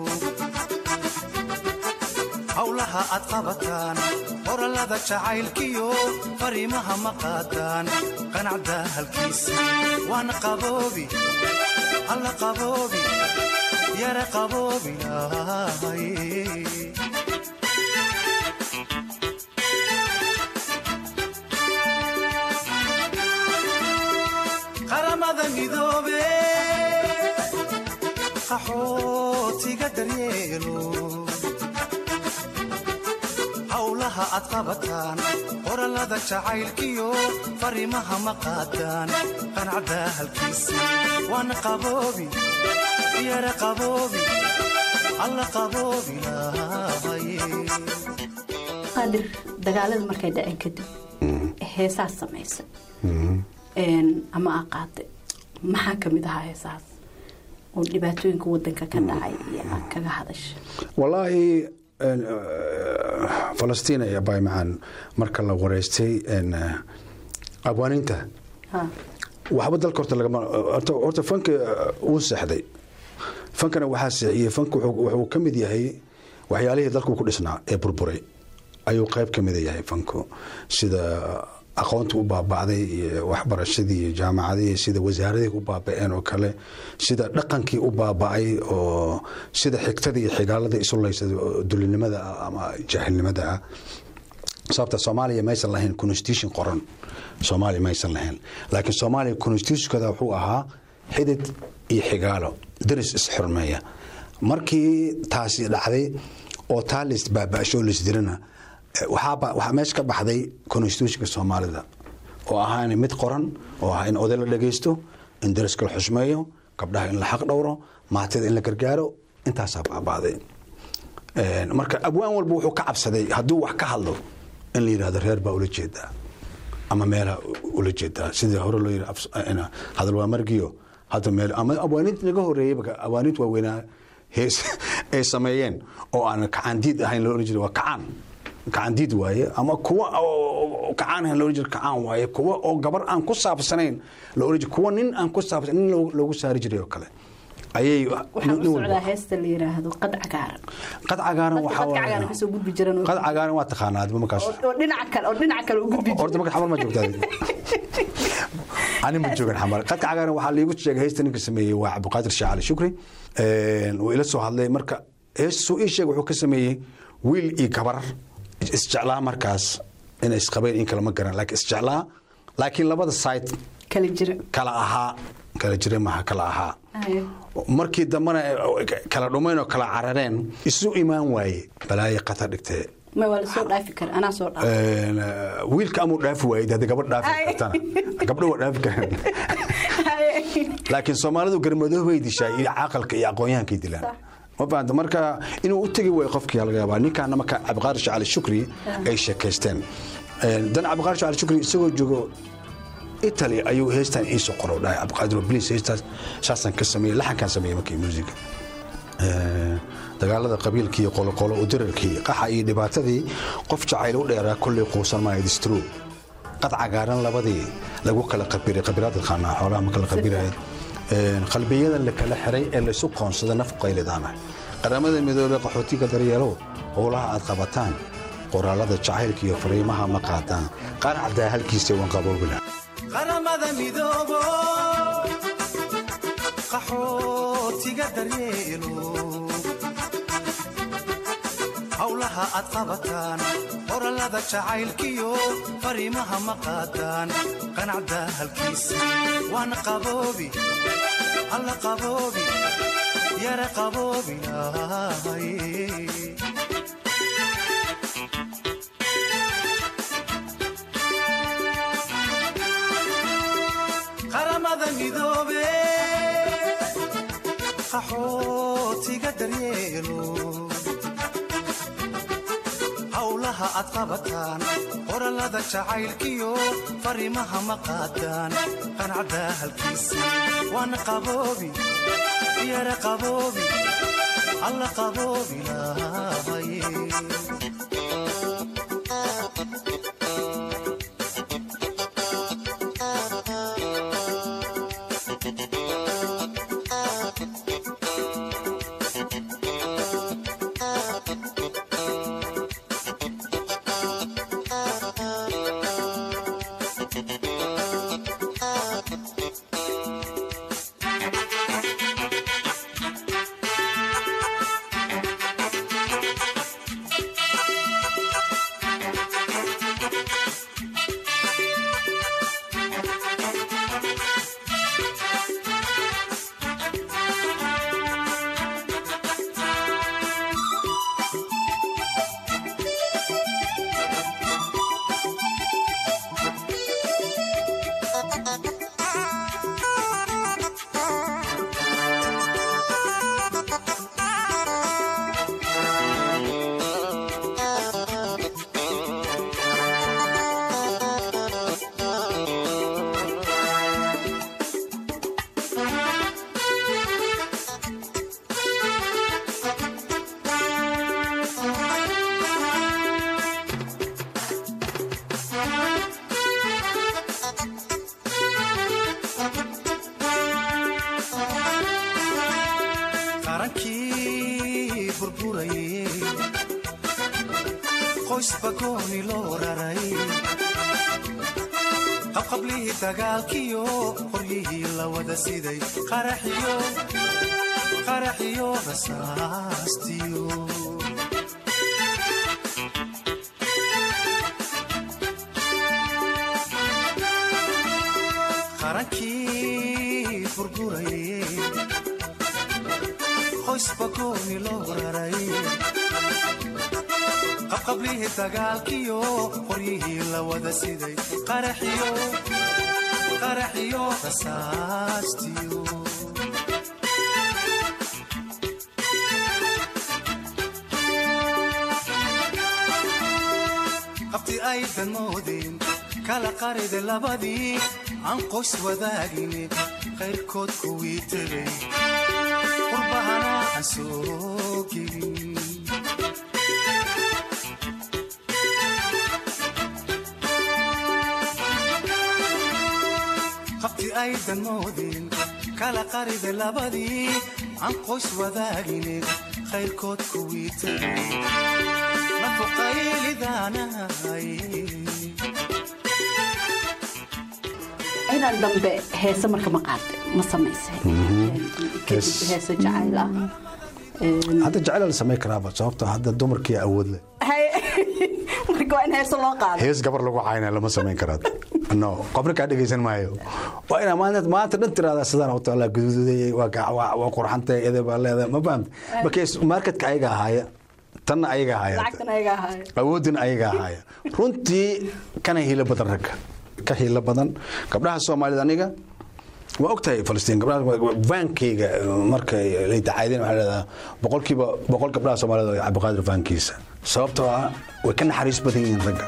howlaha aad qabataan qorallada jacaylkiyo fariimaha ma qaadaan qanacda halkiisa waana qaboobi alla qaboobi yara qaboobi lahaye qaramada midoobe qaxootiga daryeelo howlaha aad qabataan qorallada jacaylkiyo fariimaha ma qaadaan qanacda halkiisa waana qaboobi yara qaboobi alla qaboobi lahaye qaadir dagaalada markay dhaceen kadib heesaas samaysa ama aa qaatay maxaa ka mid ahaa heesahaas oo dhibaatooyinka wadanka ka dhacay iyo aad kaga hadasha wallaahi falastiin ayaa baymacaan marka la wareystay abwaaninta waxba dalka horta lagama horta fanka wuu seexday fankana waxaa seexiyey fanka wuxuu ka mid yahay waxyaalihii dalku ku dhisnaa ee burburay ayuu qayb ka mida yahay fanku sida aqoonta u baabacday iyo waxbarashadii iyo jaamacadihii sida wasaaradii u baaba'een oo kale sida dhaqankii u baaba'ay oo sida xigtadii iyo xigaaladii isulaysa dulinimada ah ama jaahilnimada ah sababta soomaaliya maysan lahayn constitution qoran soomaaliya maysan lahayn laakiin soomaaliya constitutionkada wuxuu ahaa xidid iyo xigaalo daris isxurmeeya markii taasi dhacday oo taa lis baaba'sho lisdirana waxaa meesha ka baxday constitutionka soomaalida oo ahaa in mid qoran oo ahaa in oday la dhagaysto in dariska la xusmeeyo gabdhaha in la xaq dhowro maatida in la gargaaro intaasaa baaba'day marka abwaan walba wuxuu ka cabsaday hadduu wax ka hadlo in la yidhahdo reer baa ula jeedaa ama meela ula jeedaa sidii hore loo yidhi hadal waa margiyo hadda meel ama abwaaniinta naga horeeyey abwaaniinta waaweynaa hees ay sameeyeen oo aan kacaandiid ahayn loo oran jiray waa kacaan kacaandiid waaye ama kuwa kacaan ahayn loo oran jiray kacaan waaye kuwa oo gabar aan ku saabsanayn loo oran jiray kuwa nin aan ku saabsan nin loogu saari jiray oo kale ayay waxaan u socdaa heesta la yiraahdo qad cagaaran qad cagaaran waxaa qad cagaaran kasoo gudbi jiran qad cagaaran waa taqaanaa adba markaas oo dhinaca kale oo dhinaca kale u gudbi jiran horta marka xamar ma joogtaa ani ma joogan xamar qadka cagaaran waxaa liigu sheegay heesta ninka sameeyey waa cabdiqaadir sheekh cali shukri wuu ila soo hadlay marka heestuu ii sheeg wuxuu ka sameeyey wiil iyo gabar isjeclaa markaas inay isqabeen in kale ma garan laakiin isjeclaa laakiin labada side kala jira kala ahaa kala jira maaha kala ahaa markii dambena kala dhumayn oo kala carareen isu imaan waaye balaaye qatar dhigtee ma waa lasoo dhaafi kara anaa soo dhaaf wiilka amuu dhaafi waayey hadii gabadh dhaafi kartana gabdho waa dhaafi karaan laakiin soomaalidu garmadoob bay dishaa iyo caaqalka iyo aqoonyahankay dilaan ma fahamta marka inuu u tegi waayo qofkii laga yaabaa ninkaana marka cabdiqaadir shacali shukri ay sheekaysteen dan cabdiqaadir shacali shukri isagoo joogo italy ayuu heestan iisoo qoro dhahay cabdiqaadir bliis heestaas saasaan ka sameeyey laxankaan sameeyey markii muusiga dagaalada qabiilkii qoloqolo u dirarkii qaxa iyo dhibaatadii qof jacayl u dheeraa kolley quusan maayo distro qad cagaaran labadii lagu kala qabiray qabiraadka qaanaa xoolaha ma kala qabirayd qalbiyada la kala xiray ee laysu qoonsada naf qaylidaana qaramada midoobey qaxootiga daryeelow howlaha aad qabataan qoraalada jacaylka iyo fariimaha ma qaadaan qanacdaa halkiisa wan qaboobila qaramada midoobo qaxootiga daryeelo howlaha aad qabataan qorallada jacaylkiyo fariimaha ma qaadaan qanacda halkiisa waana qaboobi alla qaboobi yara qaboobi lahaye qaramada midoobe qaxootiga daryeelo howlaha aad qabataan qorallada jacaylkiyo fariimaha ma qaadaan qanacda halkiisa waana qaboobi yara qaboobi alla qaboobi lahaye qarankii burburayey qoys bagooni loo raray qabqablihii dagaalkiyo qoryihii la wada siday qaraxiyo qaraxiyo rasaastiyo qarankii burburayey qoys bagooni loo raray qabqablihii dagaalkiyo qoryihii la wada siday qaraxiyo qaraxiyo rasaastiyo qabti aydan moodin kala qarida labadii aan qoys wadaagin qayrkood kuwii tegay qurbahana aan soo gelin qabti aydan moodin kala qarida labadii aan qoys wadaagin qayrkood kuwii tegay nafuqaylidaanahay inaan dambe heese marka ma qaada ma samaysa kadib heese jacayl ah hadda jecel la samayn karaaba sababto hadda dumarkii awood leh marka waa in heese loo qaado hees gabar lagu caynaa lama samayn karaad no qofna kaa dhegaysan maayo waa inaa maanta maanta dhan tiraada sidaan u taala guduudayay waa ka- waa waa qurxantay ede baa leedahay ma fahamta markays marketka ayaga ahaaya tanna ayaga ahaaya lacagtan ayaga ahaay awoodin ayaga ahaaya runtii kana hiilo badan ragga ka hiilo badan gabdhaha soomaalida aniga waa ogtahay falastiin gabdhaha vaankayga markay lay dacaydeen waxaa leedaha boqolkiiba boqol gabdhaha soomaalida waa cabdiqaadir vaankiisa sababtoo ah way ka naxariis badan yihiin ragga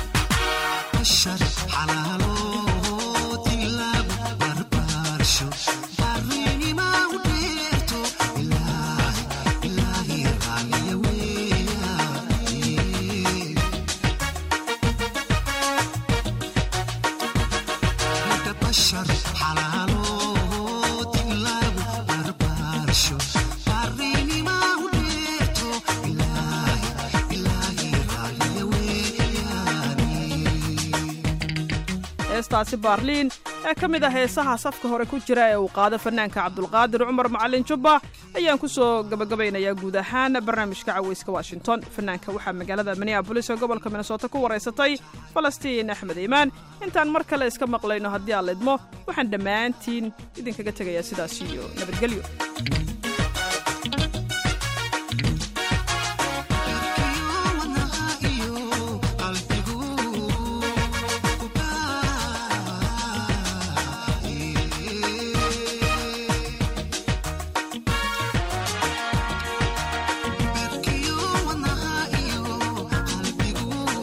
heestaasi baarliin ee ka mid ah heesaha safka hore ku jira ee uu qaado fanaanka cabdulqaadir cumar macalin jubba ayaan ku soo gabagabaynayaa guud ahaan barnaamijka caweyska washington fanaanka waxaa magaalada minneabolis ee gobolka minnesota ku waraysatay falastiin axmed iimaan intaan mar kale iska maqlayno haddii aan lidmo waxaan dhammaantiin idinkaga tegayaa sidaas iyo nabadgelyo Thank you.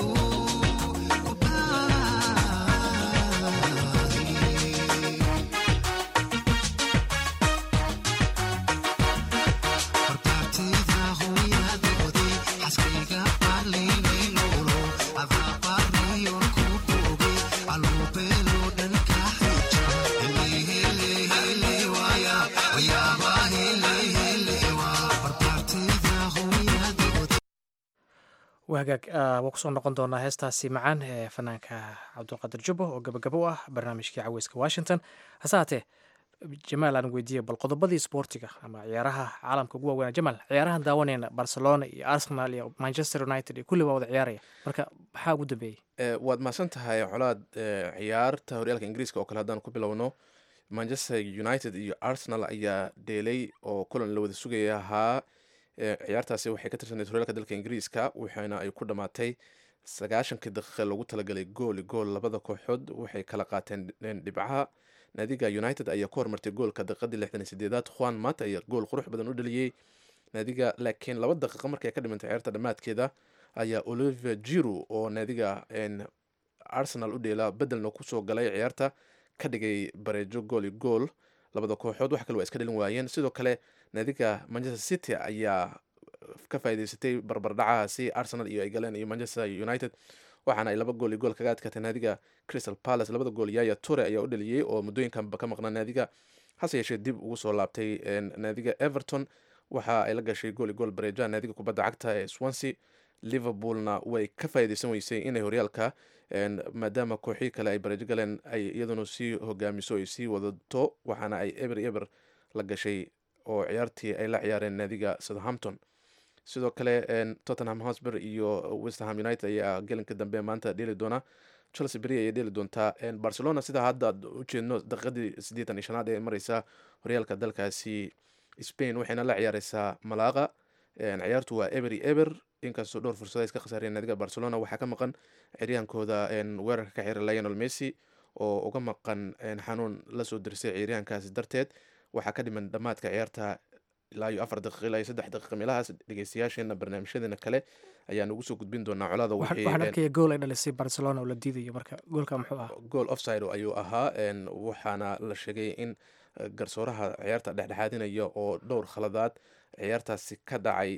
hagaag waa kusoo noqon doonaa heestaasi macaan ee fanaanka cabdulqaadir jubbo oo gabagabo u ah barnaamijkii caweyska washington hase haatee jamaal aan weydiiyey bal qodobadii isboortiga ama ciyaaraha caalamka ugu waaweynaa jamaal ciyaarahan daawanayna barcelona iyo arsenal iyo manchester united iyo kulli waa wada ciyaaraya marka maxaa ugu dambeeyey waad mahadsan tahay colaad ciyaarta horyaalka ingiriiska oo kale haddaan ku bilowno manchester united iyo arsenal ayaa dheelay oo kulan la wada sugaya ahaa ciyaartaasi waxay ka tirsaneyd horyaalka dalka ingiriiska waxaana ay ku dhammaatay sagaashankii daqiiqa loogu talagalay gooli gool labada kooxood waxay kala qaateen dhibcaha naadiga united ayaa ku hormartay goolka daqiiqadii lixdan iyo sideedaad juan mata ayaa gool qurux badan u dhaliyey naadiga laakiin laba daqiiqa markay ka dhimantay ciyaarta dhammaadkeeda ayaa oliver jiru oo naadiga arsenal u dheela bedelna kusoo galay ciyaarta ka dhigay bareejo gooli gool labada kooxood wax kale waa iska dhalin waayeen sidoo kale naadiga manchester city ayaa ka faa'iideysatay barbardhacahaasi arsenal iyo ay galeen iyo manchester united waxaana ay laba gool iyo gool kaga adkaatay naadiga crystal palace labada gool yaya ture ayaa u dhaliyey oo muddooyinkanba ka maqnaa naadiga hase yeeshee dib ugu soo laabtay naadiga everton waxa ay la gashay gool iyo gool bareejaha naadiga kubadda cagta ee swansea liverpoolna way ka faa'iideysan weysay inay horyaalka maadaama kooxii kale ay bareejo galeen ay iyaduna sii hogaamiso ay sii wadato waxaana ay eber eber la gashay oo ciyaartii ay la ciyaareen naadiga southampton sidoo kale tottenham hosber iyo westerham united ayaa gelinka dambe maanta dheeli doona chelsea beri ayay dheeli doontaa barcelona sidaa hadda u jeedno daqiiqadii siddeetan iyo shanaad ee mareysa horyaalka dalkaasi spain waxayna la ciyaareysaa malaaqa ciyaartu waa eber iyo eber inkastoo dhowr fursada iska khasaareen naadiga barcelona waxaa ka maqan ciryaankooda weerarka ka xira lionel messi oo uga maqan xanuun lasoo dirsay ciyaaryahankaasi darteed waxaa ka dhiman dhammaadka ciyaarta ilaa iyo afar daqiiq ilaa iyo saddex daqiiqa meelahaas dhegeystayaasheena barnaamijyadeena kale ayaan ugu soo gudbin doonaa colaada waxaan arkaya gool ay dhalisay barcelona oo la diidayo marka goolka muxuu ahaa gool offside ayuu ahaa waxaana la sheegay in garsooraha ciyaarta dhexdhexaadinaya oo dhowr khaladaad ciyaartaasi ka dhacay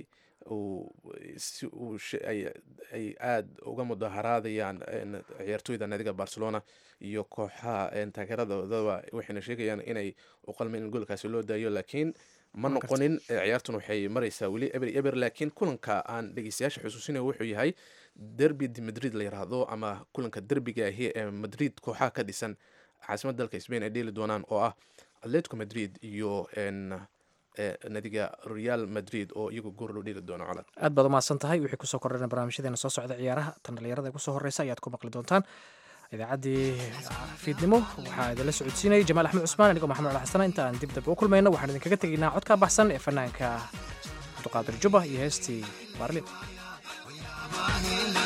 ay aada uga mudaharaadayaan ciyaartooyda naadiga barcelona iyo kooxaha taageeradoodaa waxayna sheegayaan inay u qalmeen in goolkaasi loo daayo laakiin ma noqonin ciyaartun waxay mareysaa weli eber eber laakiin kulanka aan dhegeystayaasha xusuusinayo wuxuu yahay derby de madrid la yiraahdo ama kulanka derbiga ahi ee madrid kooxaha ka dhisan caasimada dalka spain ay dheeli doonaan oo ah atletico madrid iyo nadiga real madrid oo iyagu goor loo dheeli doono colad aad baad umahadsan tahay wixii kusoo kordhana barnaamijyadeena soo socda ciyaaraha tan dhalinyarada kusoo horeysa ayaad ku maqli doontaan idaacaddii fiidnimo waxaa idinla socodsiinayay jamaal axmed cusmaan anigoo maxamed cali xasana inta aan dib dambe u kulmayno waxaan idinkaga tegaynaa codka baxsan ee fanaanka cabduqaadir juba iyo heestii baarlin